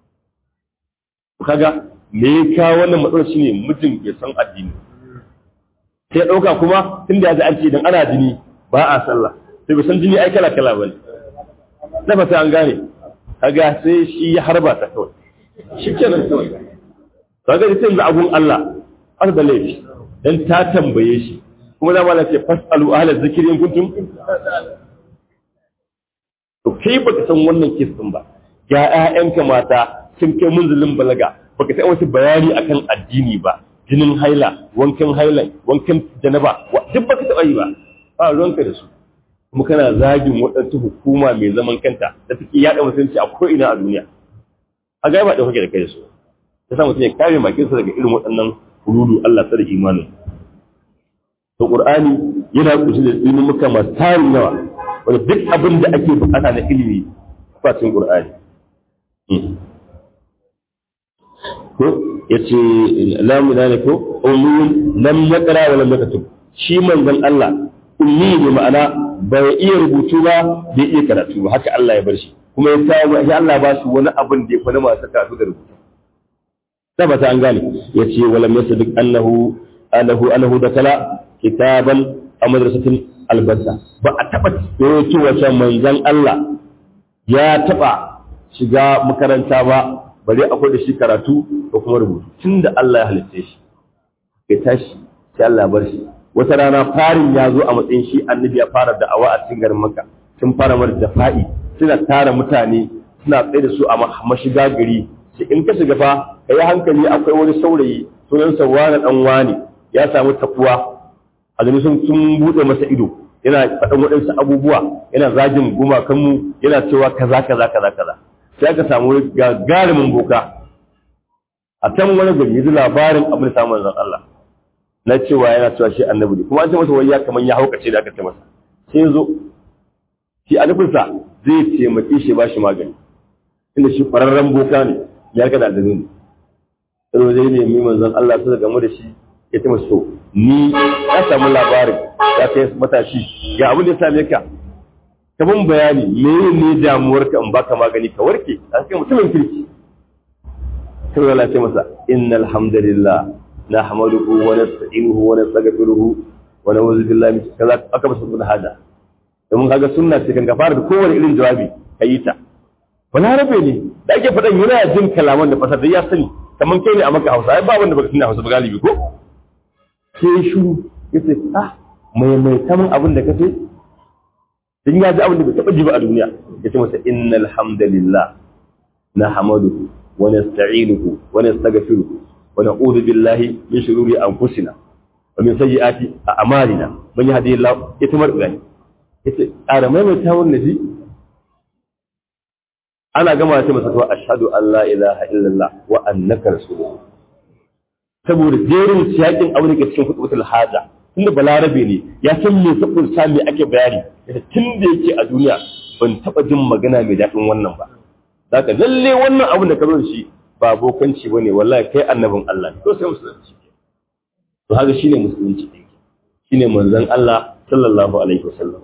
kaga me ya kawo wannan matsalar shine mijin ya san addini sai ɗauka kuma tunda ya ji an ce idan ana jini ba a sallah sai bai san jini ai kala kala bane na fata an gane kaga sai shi ya harba ta kawai shi kenan kawai kaga sai yanzu abun Allah har da laifi dan ta tambaye shi kuma da malaka ce fasalu ahla zikri in kuntum to kai baka san wannan kisan ba ga ƴaƴanka mata sun kai munzulin balaga baka san wasu bayani akan addini ba jinin haila wankan haila wankan janaba duk baka taɓa yi ba ba ruwanka da su kuma kana zagin waɗansu hukuma mai zaman kanta da take yaɗa mutunci a ko'ina a duniya a gaba da kake da kai da su ya sa mutum ya kare makinsa daga irin waɗannan hududu Allah tsare imanin to Qur'ani yana kunshe da ilmuka masu tarin yawa wanda duk abin da ake bukata na ilimi a cikin Qur'ani ko yace lamu ne ko ummun lam yaqra wa lam yaktub shi manzon Allah ummi ne ma'ana bai iya rubutu ba bai iya karatu ba haka Allah ya bar shi kuma ya kawo ya Allah ba su wani abin da ya fa masu karatu da rubutu tabbata an gane yace wala yasaddiq annahu annahu annahu dakala kitaban a madrasatin albasa ba a taba cewa cewa manzon Allah ya taba shiga makaranta ba bare akwai da shi karatu ko kuma rubutu tunda Allah ya halitta shi ya tashi sai Allah ya bar shi wata rana farin ya zo a matsayin shi annabi ya fara da'awa a cikin garin Makka sun fara mar jafa'i suna tara mutane suna tsaye da su a mashiga gari sai in ka shiga fa kai hankali akwai wani saurayi sunan sa wani dan wani ya samu takuwa a sun sun bude masa ido yana faɗan waɗansu abubuwa yana zagin gumakanmu yana cewa kaza kaza kaza kaza sai aka samu gagarumin boka a can wani gari yanzu labarin abin samun zan Allah na cewa yana cewa shi annabi ne kuma an ce masa wai ya kaman ya haukace da aka ce masa sai zo shi a nufinsa zai taimake shi ba shi magani inda shi ƙwararren boka ne ya ga da ne sai zai nemi manzon Allah sai game da shi ya ce masa to ni ya samu labarin ya kai matashi ga abin da ya same ka ka bin bayani me ne damuwarka in baka magani ka warke a cikin mutumin kirki sai Allah ce masa innal hamdalillah nahmaduhu wa nasta'inuhu wa nastaghfiruhu wa na'udhu billahi min kaza aka masa da hada domin kaga sunna ce kan ka fara da kowane irin jawabi kayi ta wala rabe ne da ake faɗan yana jin kalaman da fasar da ya sani kamar kai ne a maka Hausa ai ba wanda baka sani Hausa ba galibi ko sai shu yace ah mai mai kaman abin da kace in ya ji abin da bai taɓa ji ba a duniya ya ce masa innal hamdalillah na hamaduhu wa nasta'inuhu wa nastaghfiruhu wa na'udhu billahi min shururi anfusina wa min sayyiati a'malina man yahdihillahu yatamar gani yace ƙara mai mai tawon nabi ana gama sai masa to ashhadu an la ilaha illallah wa annaka rasulullah saboda jerin siyakin abin da ke cikin hutubatul haja tunda balarabe ne ya san me sabon sami ake bayani tun da yake a duniya ban taba jin magana mai daɗin wannan ba zaka lalle wannan abin da ka zo shi ba bokanci bane wallahi kai annabin Allah ne to sai musulunci to haka shine musulunci din shine manzon Allah sallallahu alaihi wasallam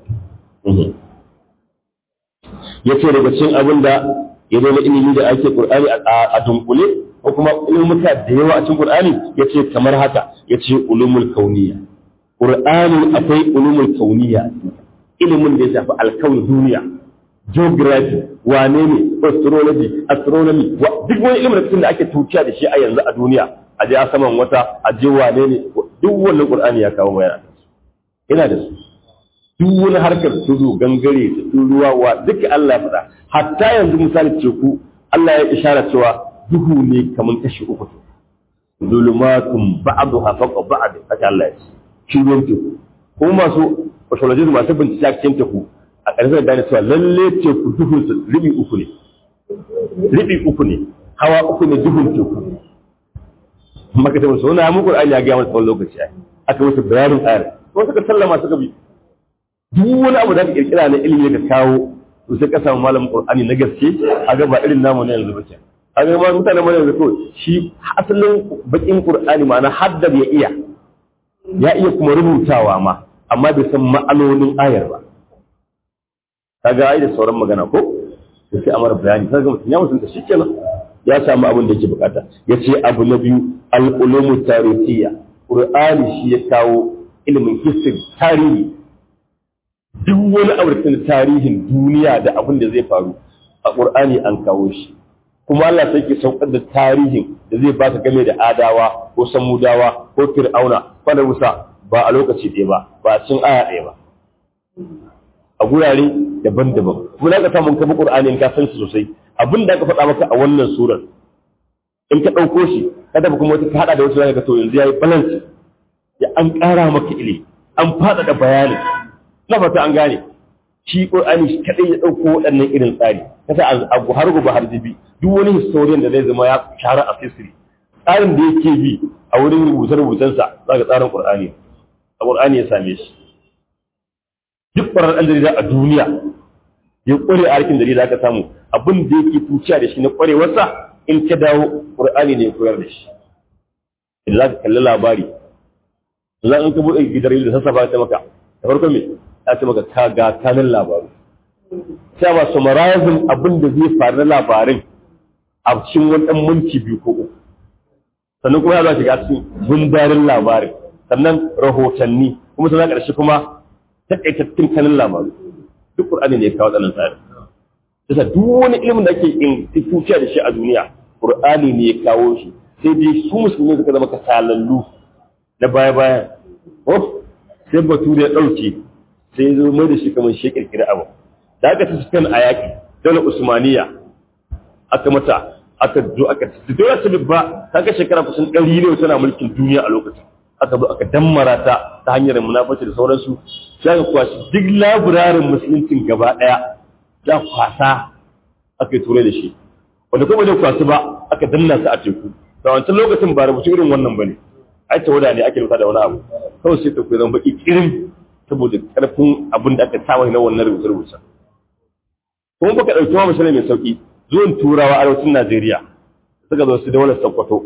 yace daga cikin abin da ya zo na ilimi da ake Qur'ani a dunkule ko kuma ilmuka da yawa a cikin Qur'ani yace kamar haka yace ulumul kauniyya Qur'ani akwai ulumul kauniya ilimin da ya shafi alkawun duniya geography wane ne astrology astronomy duk wani ilimin da ake tukiya da shi a yanzu a duniya a je a saman wata a je wane ne duk wannan Qur'ani ya kawo bayana ina da su duk wani harkar tudu gangare da ruwa wa duka Allah ya faɗa hatta yanzu misali teku Allah ya ishara cewa duhu ne kamar kashi uku zulumatun ba'daha fawqa ba'd haka Allah ya ce ciwon teku kuma masu astrologist masu bincike a cikin teku a ƙarshen da gane cewa lalle teku duhun su ribi uku ne ribi uku ne hawa uku ne duhun teku maka ta musu wani hamun ƙur'ani ya gaya masa tsawon lokaci ai aka musu bayanin ayar ko suka sallama suka bi duk wani abu da ka kirkira na ilimi ka kawo to sai ka samu malamin ƙur'ani na gaske a ga ba irin namu na yanzu ba ke a ga ma mutane mana yanzu kawai shi asalin bakin ƙur'ani ma'ana haddar ya iya ya iya kuma rubutawa ma amma bai san ma'anonin ayar ba kaga ai da sauran magana ko to sai amara bayani kaga mutum ya mutunta shikenan ya samu abin da yake bukata yace abu na biyu al-ulumu tarihiyya qur'ani shi ya kawo ilimin history tarihi duk wani abu da tarihin duniya da abin da zai faru a qur'ani an kawo shi kuma Allah sai ke saukar da tarihin da zai baka game da adawa ko samudawa ko fir'auna ko da musa ba a lokaci ɗaya ba ba a cikin aya ɗaya ba a gurare daban-daban kuma na ka samu kafa qur'ani in ka san shi sosai abin da aka faɗa maka a wannan surar in ka ɗauko shi ka tafi kuma wata ka haɗa da wasu zaka ga to yanzu yayi balance ya an ƙara maka ilimi an faɗaɗa bayanin na fata an gane shi Qur'ani shi kadai ya ɗauko waɗannan irin tsari kasa a har gobe har jibi duk wani historian da zai zama ya shara a history tsarin da yake bi a wurin rubuce-rubucensa za ka tsarin Qur'ani a Qur'ani ya same shi duk ƙwarar ɗan jarida a duniya ya ƙware a harkin jarida aka samu abin da yake tuciya da shi na ƙwarewarsa in ka dawo Qur'ani ne ya koyar da shi idan za ka kalli labari za in ka buɗe gidan da sassafa ta maka da farko me ya ce maka ka ga kanin labaru sai ba summarizing abin da zai faru na labarin a cikin wani ɗan minti biyu ko uku sannan kuma ya za shiga cikin gundarin labarin sannan rahotanni kuma sannan ƙarshe kuma taƙaitattun kanin labaru duk ƙur'ani ne ya kawo ɗanan tsari Yasa duk wani ilimin da ake instituciya da shi a duniya ƙur'ani ne ya kawo shi sai dai su musulmi suka zama kasalallu na baya-baya sai bature ya ɗauke sai ya zo mai da shi kamar shi kirkiri abu da aka ci spain a yaƙi dole usmaniya aka mata aka zo aka ci dole ta ba ta ka shekara kusan ɗari ne tana mulkin duniya a lokacin aka zo aka dammara ta ta hanyar munafaci da sauransu sai aka kwashi duk labirarin musuluncin gaba ɗaya za kwasa aka yi turai da shi wanda kuma bai kwasu ba aka danna su a teku da wancan lokacin ba rubutu irin wannan ba ne ai tawada ne ake rubuta da wani abu kawai sai ta zama baki kirin saboda karfin abin da aka samu na wannan rubuce rubuce kuma baka dauki ma misali mai sauki zuwan turawa arewacin Najeriya suka zo su da wani Sokoto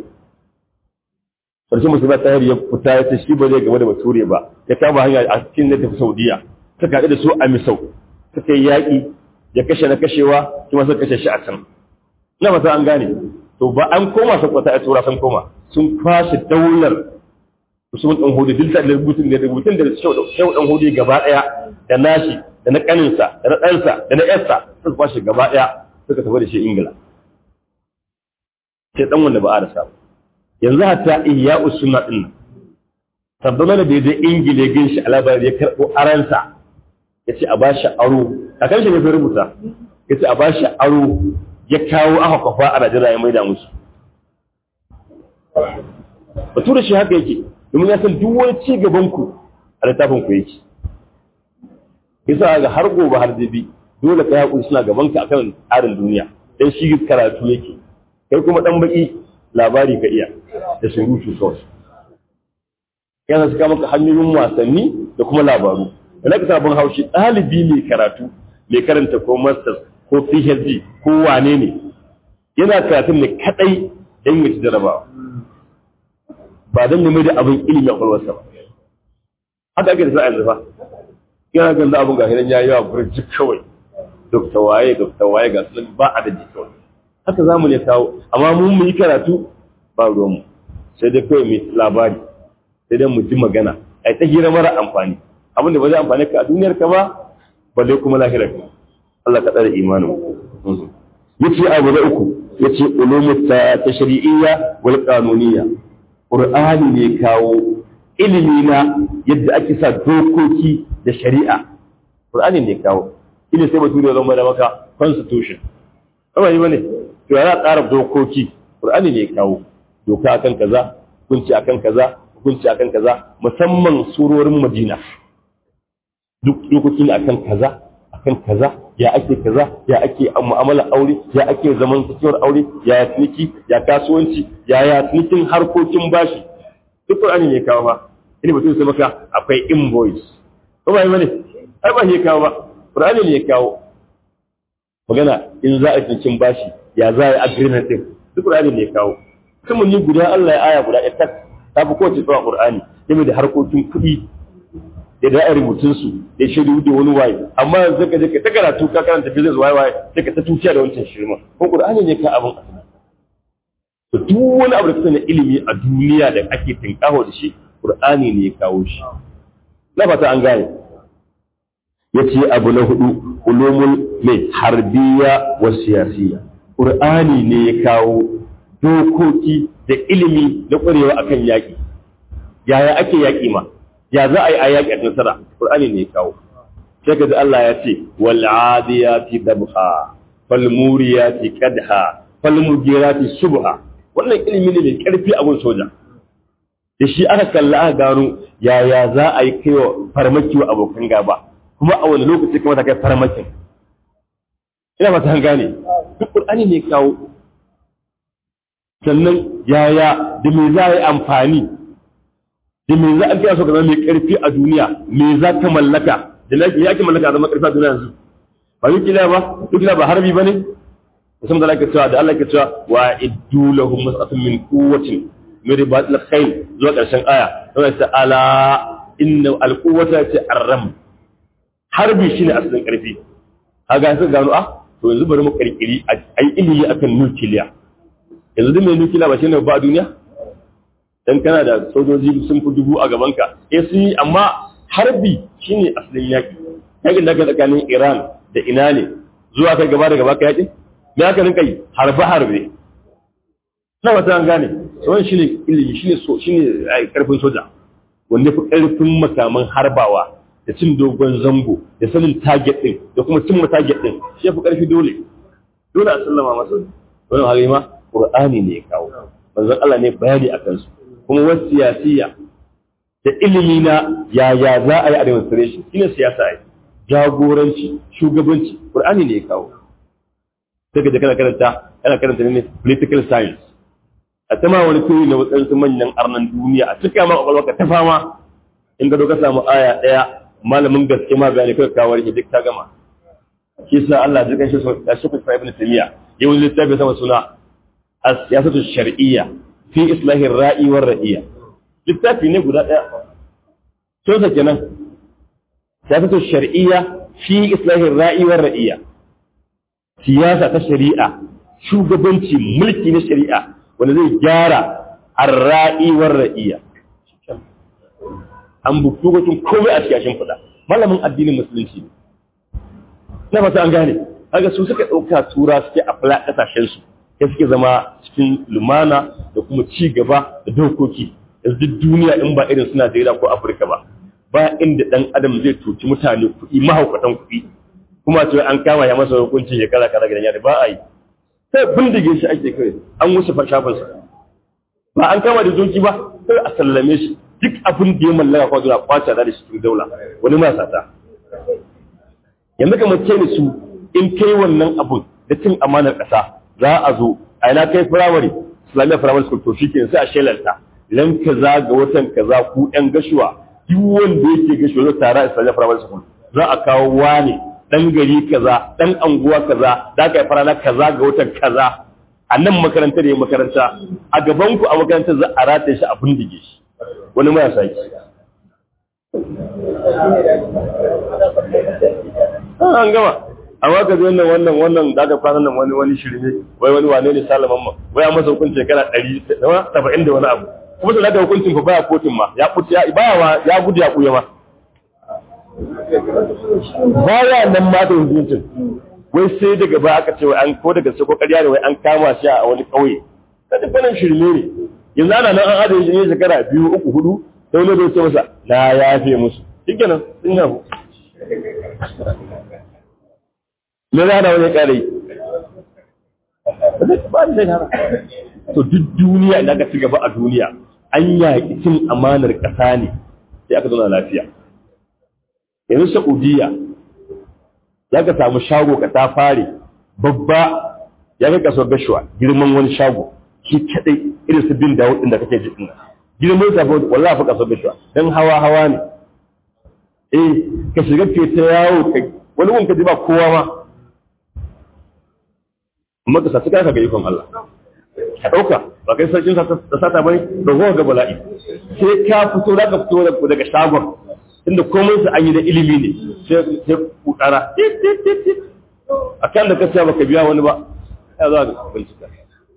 sarki musulma ta ya fita ya ce shi ba zai gaba da bature ba ya kama hanya a cikin da tafi Saudiya suka haɗu da su a Misau suka yi yaƙi ya kashe na kashewa kuma suka kashe shi a can ina fata an gane to ba an koma Sokoto a tura sun koma sun kwashe daular Usman dan Hudu duk da rubutun da rubutun da Shehu dan Hudu gaba daya da nashi da na kaninsa da na ɗansa da na yarsa suka kwashe gaba daya suka tafi da shi Ingila sai dan wanda ba a rasa yanzu hatta iya usunna din tabbana da bai je Ingila ya gan shi a labari ya karɓo aransa ya ce a ba shi aro kakan shi ne sai rubuta ya ce a ba shi aro ya kawo aka kwafa a Najeriya ya maida musu bature shi haka yake domin ya san duk wani ci gaban ku a littafin ku yake yasa ga har gobe har dabi dole ka yaƙuri suna gaban ka akan tsarin duniya dan shi karatu yake kai kuma dan baki labari ka iya da surutu kawai yana suka maka hanyoyin wasanni da kuma labaru da na sabon haushi ɗalibi mai karatu mai karanta ko masters ko phd ko wane ne yana karatun ne kadai dan ya ci jarabawa ba don nemi da abin ilimi a kwalwarsa ba haka ake da sa yanzu fa yana ganin da abin gashi nan ya yi wa burji kawai dokta waye dokta waye ga sunan ba a da ji kawai haka za mu ne kawo amma mun mu yi karatu ba ruwanmu sai dai kawai mai labari sai dai mu ji magana a ta hira mara amfani abin da ba zai amfani ka a duniyar ka ba balle kuma lahirar ka Allah ka tsare imanin yace abu da uku yace ulumut ta tashri'iyya wal qanuniyya Ƙur'ani ne kawo ilimi na yadda ake sa dokoki da shari'a. Ƙur'ani ne kawo. Ina sai bature zama da maka constitution. Kama yi bane, to yana tsara dokoki. Ƙur'ani ne kawo. Doka akan kaza, hukunci akan kaza, hukunci akan kaza, musamman surorin Madina. Duk dokoki ne akan kaza, akan kaza, ya ake kaza, ya ake mu'amala aure, ya ake zaman tsakiyar aure, ya ya ciniki, ya kasuwanci, ya ya cinikin harkokin bashi. Duk Qur'ani ne kawo ba. Ina mutum sai maka akwai invoice. Ko ba yi bane? Ai ba shi kawo ba. Qur'ani ne ya kawo. Magana in za a cinikin bashi, ya za a yi agreement din. Duk Qur'ani ne ya kawo. Kuma ni guda Allah ya aya guda ita ta fi kowace tsawon Qur'ani game da harkokin kuɗi da da rubutun su da shaidu da wani waye amma yanzu ka je ka ta karatu ka karanta business waye waye sai ka ta tuciya da wancan shirma ko qur'ani ne ka abin to duk wani abu da kusa na ilimi a duniya da ake tinkaho da shi qur'ani ne ya kawo shi na fata an gane yace abu na hudu ulumul mai harbiya wa siyasiya qur'ani ne ya kawo dokoki da ilimi na kwarewa akan yaki yaya ake yaki ma ya za a yi a yaƙi a nasara ƙur'ani ne ya kawo sai ka ji Allah ya ce wal adiyati dabha fal muriyati qadha fal mugirati subha wannan ilimi ne mai karfi a gun soja da shi aka kalla aka gano yaya za a yi kai wa farmaki wa abokan gaba kuma a wani lokaci kamata kai farmakin ina ba ta gane duk qur'ani ne kawo sannan yaya da me za a yi amfani da me za a biya so ka zama mai karfi a duniya me za ka mallaka da me ake mallaka a zama karfi a duniya yanzu ba nukiliya ba nukiliya ba harbi ba ne musamman da ake cewa da Allah ke cewa wa iddu lahum mas'atun min quwwatin min ribatil khayl zuwa karshen aya sai ta ala inna alquwwata ta arram harbi shine asalin karfi kaga sai gano ah to yanzu bari mu kirkiri ai ilimi akan nukiliya yanzu duk mai nukiliya ba shine ba a duniya dan kana da sojoji sun fi dubu a gaban ka eh sun yi amma harbi shine asalin yaki yakin da aka tsakanin Iran da ina ne zuwa kai gaba da gaba ka yakin me aka rinka yi harbe harbe na wata an gane wannan shine ilimi shine so shine karfin soja wanda fi karfin makaman harbawa da cin dogon zango da sanin target din da kuma cin target din shi fi karfi dole dole a sallama masa wannan hali ma qur'ani ne ya kawo manzon Allah ne bayani akan su kuma wasu siyasiya da ilimi na yaya za a yi a demonstration shine siyasa ai jagoranci shugabanci qur'ani ne ya kawo sai ka je kana karanta kana karanta ne political science a ta ma wani turi na wadansu manyan arnan duniya a cika ma kwakwalwa ka ta fama in ga ka samu aya daya malamin gaske ma bayani kai kawo shi duk ta gama shi sa Allah ya kan shi so ya shi fa ibn tamiya yau littafi sama suna as-siyasatu shar'iyya fi islahir ra'i war ra'iyya littafi ne guda daya to sa kenan siyasatu shar'iyya fi islahir ra'i war ra'iyya siyasa ta shari'a shugabanci mulki na shari'a wanda zai gyara ar-ra'i war ra'iyya an buktu gutun komai a cikin fada malamin addinin musulunci ne na fata an gane kaga su suka dauka tura suke a fala kasashen su sai suke zama cikin lumana da kuma ci gaba da dokoki yanzu duk duniya in ba irin suna Najeriya ko Afirka ba ba inda dan adam zai tuci mutane kuɗi mahaukatan kuɗi kuma ce an kama ya masa hukunci shekara kaza gidan yari ba a yi sai bindige shi ake kai an wuce shafin sa ba an kama da doki ba sai a sallame shi duk abin da ya mallaka kwa zuwa kwace da shi cikin daula wani ma sata yanzu kamar ce ne su in kai wannan abun da cin amanar ƙasa za a zo a ina kai firamare islamiyya firamare school to shi ke sai a shelarta ran kaza ga watan kaza ku ɗan gashuwa duk wanda yake gashuwa zai tara islamiyya firamare school za a kawo wane ɗan gari kaza ɗan anguwa kaza da ka yi farana kaza ga watan kaza a nan makaranta da ya makaranta a gaban ku a makaranta za a rataye shi a bindige shi wani ma ya saki an gama amma ka zai nan wannan wannan da aka kwana nan wani wani shirme wai wani wane ne salaman ma wai an masa hukuncin shekara ɗari saba'in da wani abu kuma sai da hukuncin fa baya kotun ma ya kuce ya baya ya gudu ya kuya ma baya nan ma da hukuncin wai sai daga ba aka ce wai an ko daga sai ko ƙarya ne wai an kama shi a wani ƙauye ta duk wannan shirme ne yanzu ana nan an adana shi ne shekara biyu uku hudu sai wani zai ce masa na yafe musu shikenan sun yafu me za na wani ƙare ba da zai to duk duniya da aka ci gaba a duniya an yaƙi cin amanar ƙasa ne sai aka zauna lafiya yanzu saudiya za ka samu shago ka ta fare babba ya kai kaso gashuwa girman wani shago shi kadai irin su bin dawo din da kake ji din girman sa wallahi fa kaso gashuwa dan hawa hawa ne eh ka shiga ke ta yawo ka wani wani ka ji ba kowa ma amma ka sace ka ga ikon Allah ka dauka ba kai sarkin sa da sata bane da gowa ga bala'i sai ka fito da ka fito daga shagon inda komai su an yi da ilimi ne sai kukara a kan da ka siya baka biya wani ba ya za ka bincika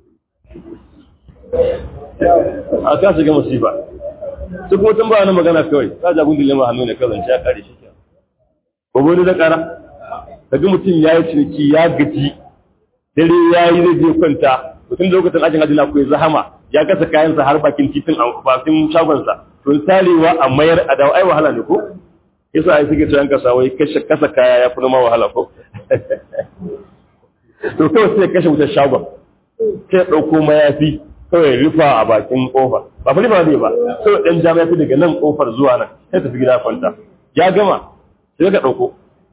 a ka shiga masifa su kuma tun ba wani magana kawai ka jagun dilema hannu ne kawai ya kare shi ko wani da kara kaga mutum ya yi ciniki ya gaji dare ya yi zai je kwanta mutum da lokacin ajin hajji na kuwa zahama ya kasa kayansa har bakin titin bakin shagonsa to tarewa a mayar a dawo ai wahala ne ko yasa ai suke cewa kasa wai kashe kasa kaya ya fi ma wahala ko to kawai sai kashe wutar shagon sai ɗauko mayafi kawai rufa a bakin kofa ba fa rufa ne ba kawai dan jami'a fi daga nan kofar zuwa nan sai tafi gida kwanta ya gama sai ka dauko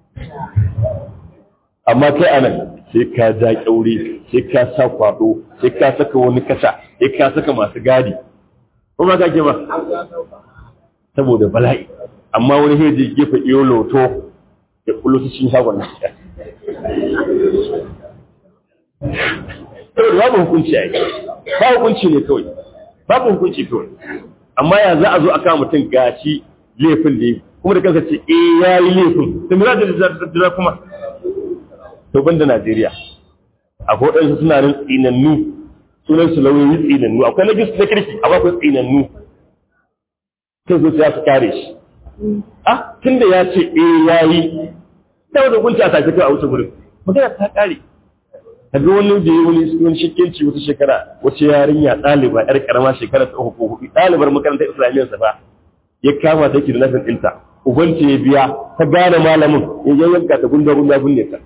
amma kai anan sai ka ja kyaure sai ka sa kwado sai ka saka wani kasa sai ka saka masu gadi ko ba ka ke ba saboda bala'i amma wani sai je gefe iyo loto ya kullu su cikin shagon nan saboda babu hukunci a yi ba hukunci ne kawai babu hukunci kawai amma ya za a zo a kama mutum gashi laifin da yi kuma da kansa ce eh ya yi laifin da mira da da kuma to banda Najeriya akwai waɗansu suna nan tsinannu sunan su lauyoyi tsinannu akwai na gis na kirki a bakwai tsinannu sai zo ya su kare shi ah tunda ya ce eh ya yi sai da hukunci a sake kai a wuce gurin magana ta kare kaga wani da ya wani wani shakkenci wata shekara wace yarinya ɗaliba yar karama shekara ta uku ko hudu ɗalibar makarantar islamiyyar sa ba ya kama ta da nafin ɗinta ubanta ya biya ta gane malamin ya yanka ta gunda gunda binne ta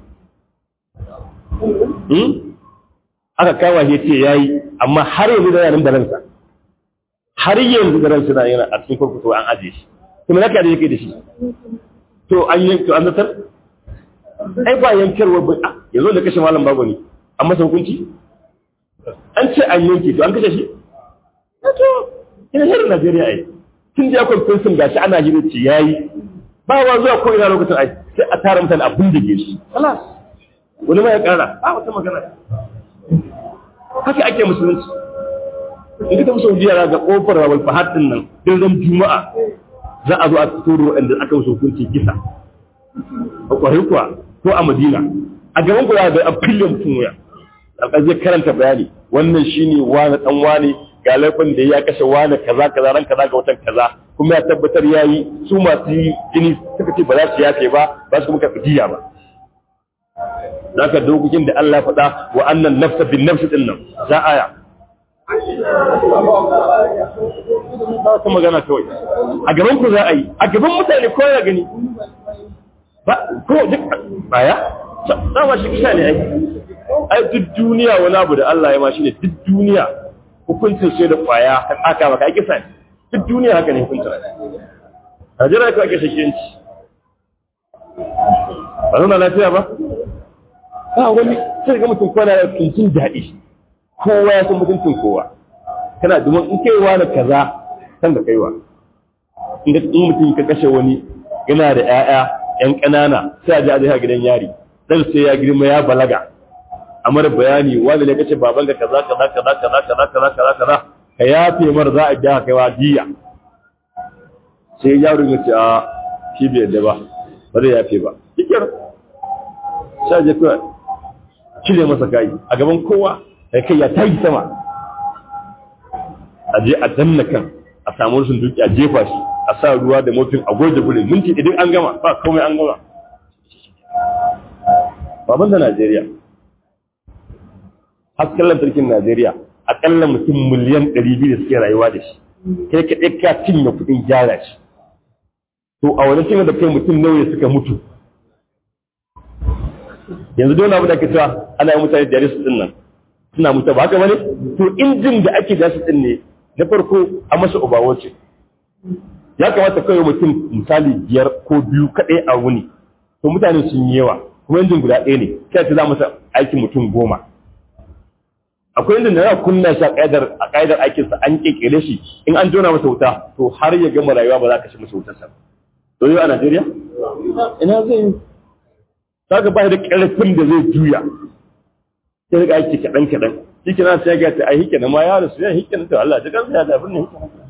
aka kama shi ce yayi amma har yanzu da yanin da ransa har yanzu da ransa na yana a cikin kurkuku an aje shi kuma naka da yake da shi to an yanka an zartar ai ba yankarwa ba yanzu da kashe malam bago ne an masa hukunci an ce an yanke to an kashe shi to ina shirin Najeriya ai tun da akwai kunsun gashi ana hirin ci yayi ba wa zuwa ko ina lokacin ai sai a tara mutane abin da ke shi خلاص wani ma ya kara ba wata magana haka ake musulunci in ka tafi Saudiya ga kofar Rawal Fahad din nan dindin Juma'a za a zo a fito da waɗanda aka musu hukunci kisa a kwarai kuwa ko a Madina a gaban ku da a fille mutum wuya a zai karanta bayani wannan shine wani dan wani ga laifin da ya kashe wani kaza kaza ran kaza ga watan kaza kuma ya tabbatar yayi su masu jini suka ce ba za su yafe ba ba su kuma karɓi diya ba zaka dokokin da Allah faɗa wa annan nafsa bin nafsi din nan za aya ba ta magana kawai a gaban ku za a yi a gaban mutane ko ya gani ba ko duk baya dama shi kisa ne ai ai duk duniya wani abu da Allah ya ma shi ne duk duniya hukuncin sai da kwaya ka aka maka ai kisa ne duk duniya haka ne hukuncin a jira ka ake shakiyanci ba nuna lafiya ba ba wani sai ga mutum kwana da tuntun daɗi kowa ya san mutuncin kowa kana domin in kaiwa na kaza san da kaiwa in mutum ka kashe wani yana da 'ya'ya 'yan ƙanana sai a ji a zai gidan yari dan sai ya girma ya balaga a mara bayani wanda ne kace baban ka kaza kaza kaza kaza kaza kaza kaza kaza ka yafe mar za a ja kaiwa diya sai yaro ya ce a shi bai yadda ba ba zai yafe ba kikir sai je kawai cire masa kai a gaban kowa sai kai ya tayi sama a je a danna kan a samu rushin duki a jefa shi a sa ruwa da motin a goje gurin minti idan an gama ba komai an gama baban da Najeriya hasken lantarkin Najeriya akalla mutum miliyan 200 da suke rayuwa da shi kai ka ka cinye kuɗin gyara shi to a wani cinye da kai mutum nawa suka mutu yanzu dole abu da ake cewa ana yi mutane da su din nan suna mutu ba haka bane to injin da ake da su din ne na farko a masa ubawo ce ya kamata kawai mutum misali biyar ko biyu kaɗai a wuni to mutane sun yi yawa kuma injin guda ɗaya ne sai ta za masa aikin mutum goma akwai injin da za kunna shi a ƙa'idar a ƙa'idar aikinsa an ƙeƙere shi in an jona masa wuta to har ya gama rayuwa ba za ka shi masa wutarsa to yau a Najeriya ina zai yi saka ba da ƙarfin da zai juya sai ga aiki kaɗan kaɗan shi kina sai ga ta ai hike na ma ya rasu ya hike na to Allah ya kansa ya da abin ne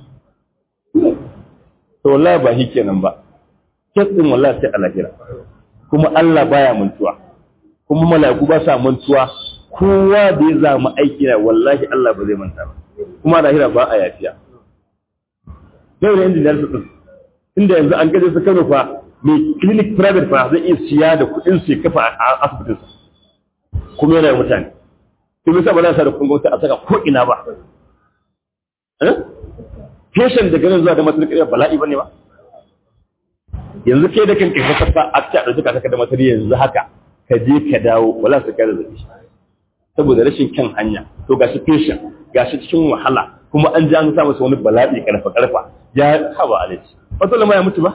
to wallahi ba hike nan ba kesin wallahi sai alahira kuma Allah baya mantuwa kuma mala'iku ba sa mantuwa kowa da ya zama aiki na wallahi Allah ba zai manta ba kuma alahira ba a yafiya yau da injiniyar su din inda yanzu an gaje su Kano fa mai clinic private fa zai iya siya da kuɗin su kafa a asibitinsa kuma yana mutane to bisa ba za sa da kun gwamnati a saka ko ina ba eh patient daga nan zuwa da matar kariya bala'i bane ba yanzu ke da kanka ka saka a ta da suka saka da matar yanzu haka ka je ka dawo wala su kai da zabi saboda rashin kyan hanya to gashi patient gashi cikin wahala kuma an ji an sa masa wani bala'i karfa karfa ya haba alaji wato lama ya mutu ba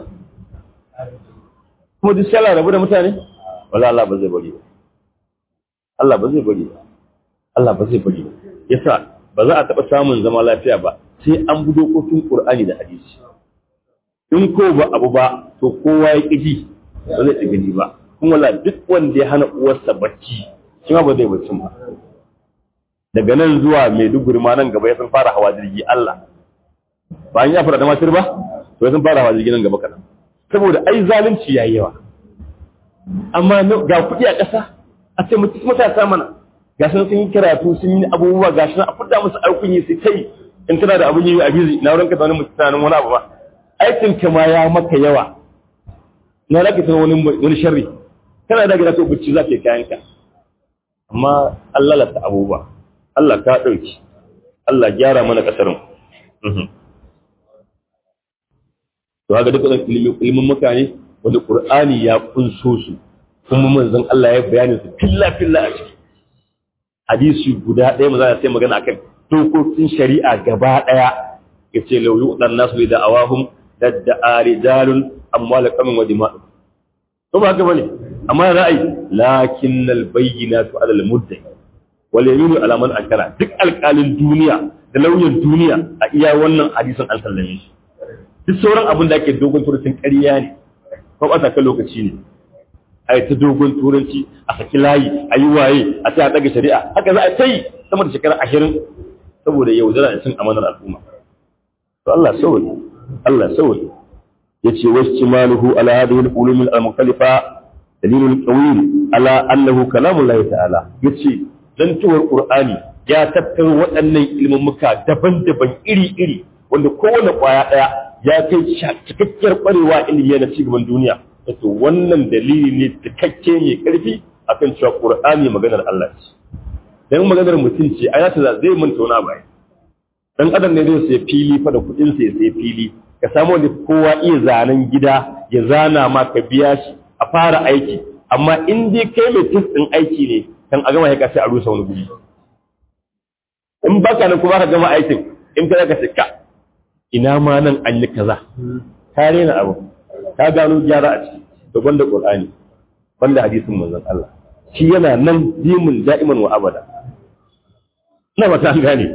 kuma duk sai rabu da mutane wala Allah ba zai bari ba Allah ba zai bari ba Allah ba zai bari ba yasa ba za a taɓa samun zama lafiya ba sai an bi dokokin Qur'ani da hadisi in ko ba abu ba to kowa ya ƙiji ba zai ci gani ba kuma la duk wanda ya hana uwarsa bacci shi ma ba zai bacci ba daga nan zuwa Maiduguri ma nan gaba ya san fara hawa jirgi Allah ba an ya fara da masir ba to ya san fara hawa jirgi nan gaba kaɗan saboda ai zalunci yayi yawa amma ga kuɗi a ƙasa a ce mutum matasa mana ga sun sun yi karatu sun yi abubuwa ga shi a fudda musu aikun yi sai kai in tana da abun yi a bizi na wurin ka wani mutum tunanin wani abu ba aikin ka ma ya maka yawa na raka tana wani wani sharri kana da gida to bacci za ka yi kayan ka amma Allah lalata abubuwa Allah ka ɗauki Allah gyara mana ƙasar mu to haka duk wannan ilimin mutane wanda Qur'ani ya kunso su kuma manzon Allah ya bayani su filla filla a ciki hadisi guda ɗaya mu za sai magana akan dokokin shari'a gaba ɗaya yace law yu'dan nasu da awahum dadda rijalun amwal qamin wa dima'u to ba haka bane amma ra'ayi lakinnal bayyinatu 'ala al-mudda'i wal yaminu 'ala man ankara duk alƙalin duniya da lauyan duniya a iya wannan hadisin an sallame shi duk sauran abin da ake dogon turucin ƙarya ne ko ɓata kan lokaci ne a yi ta dogon turanci a saki layi a yi waye a ta ɗaga shari'a haka za a ta yi sama da shekara ashirin saboda yau zara cin amanar al'umma to Allah sauri Allah sauri ya ce wasu cimaluhu ala hadhihi al-ulum al-mukhtalifa dalilul qawil ala annahu kalamullahi ta'ala yace dan tuwar qur'ani ya tattaro waɗannan ilmummuka daban-daban iri-iri wanda kowane kwaya ɗaya ya kai cikakkiyar ƙwarewa ilimi na cigaban duniya to wannan dalili ne cikakke mai ƙarfi akan cewa Qur'ani maganar Allah ce dan maganar mutum ce a yata zai manta wani abu dan adam ne zai sai fili fa da kuɗin sai sai fili ka samu wanda kowa iya zanen gida ya zana ma ka biya shi a fara aiki amma in dai kai mai tis din aiki ne kan a gama ya sai a rusa wani guri in baka nan kuma ka gama aikin in ka ka ce ka ina ma nan an yi kaza ka rena abu ka gano gyara a ciki da gwanda qur'ani banda hadisin manzon Allah shi yana nan dimin da'iman wa abada na ba ta gane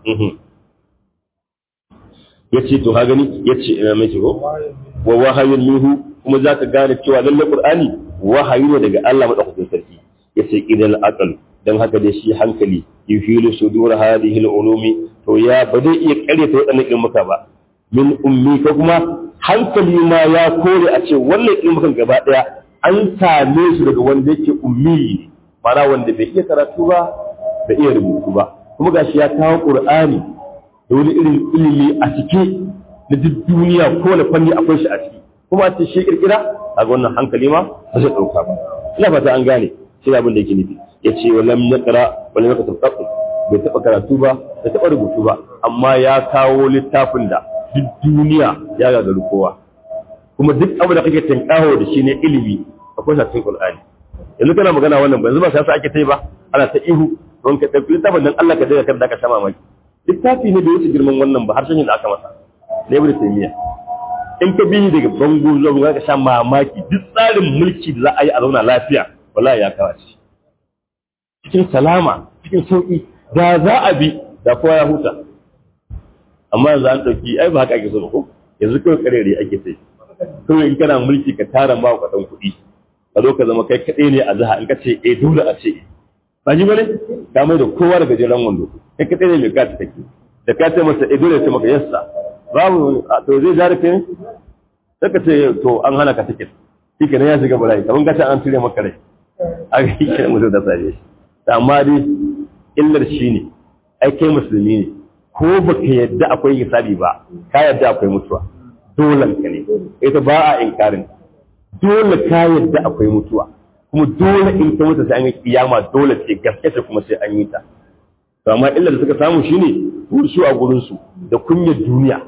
yace to ha gani yace ina mai ko wa wahayun minhu kuma zaka gane cewa lalle qur'ani wahayi ne daga Allah madaukakin sarki yace idan aqal dan haka dai shi hankali yuhilu sudur hadhihi al-ulumi to ya ba zai iya karyata waɗannan ilmuka ba min ummi ko kuma hankali ma ya kore a ce wannan ilmukan gaba ɗaya an same su daga wanda yake ummi mana wanda bai iya karatu ba bai iya rubutu ba kuma gashi ya kawo qur'ani da wani irin ilimi a cike na duk duniya ko na fanni akwai shi a ciki kuma a ce shi kirkira a wannan hankali ma ba zai ɗauka ba ina fata an gane shi abin da yake nufi ya ce wa lam yaqra wa lam yaktab bai taɓa karatu ba bai taɓa rubutu ba amma ya kawo littafin da duk duniya ya gagaru kowa kuma duk abu da kake tinkaho da shi ne ilimi akwai sa cikin Qur'ani yanzu kana magana wannan ba yanzu ba sai ake tai ba ana ta ihu don ka tafi littafin dan Allah ka daga kan da ka sha mamaki littafi ne da yake girman wannan ba har shan da aka masa ne ibn taymiya in ka bi daga bango zuwa ka sha mamaki duk tsarin mulki da za a yi a zauna lafiya wallahi ya kawo shi cikin salama cikin sauki da za a bi da kowa ya huta amma yanzu an ɗauki ai ba haka ake so ba ko yanzu kawai karere ake sai kawai in kana mulki ka tara ma ka ɗan kuɗi ka zo ka zama kai kaɗai ne a jiha in ka ce eh dole a ce ba ji bane ka mai da kowa daga jiran wando kai kaɗai ne mai kati take da ka ce masa eh dole sai maka yassa babu to zai zare kai sai ka ce to an hana ka tiket shi kenan ya shiga bala'i kamar ka ce an cire maka rai a ga shi kenan mutum da sare shi amma dai illar shi ne ai kai musulmi ne ko baka yadda akwai hisabi ba ka yadda akwai mutuwa dole ka ne ita ba a inkarin dole ka yadda akwai mutuwa kuma dole in ka mutu sai an yi kiyama dole ce gaske ce kuma sai an yi ta to amma illar da suka samu shine su a gurin su da kunyar duniya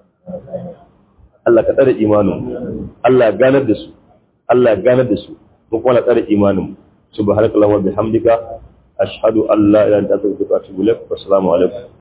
Allah ka tsare imanin Allah ganar da su Allah ganar da su mu kuma tsare imanin subhanakallahumma wa bihamdika ashhadu an la ilaha illa anta astaghfiruka wa atubu ilaik assalamu alaikum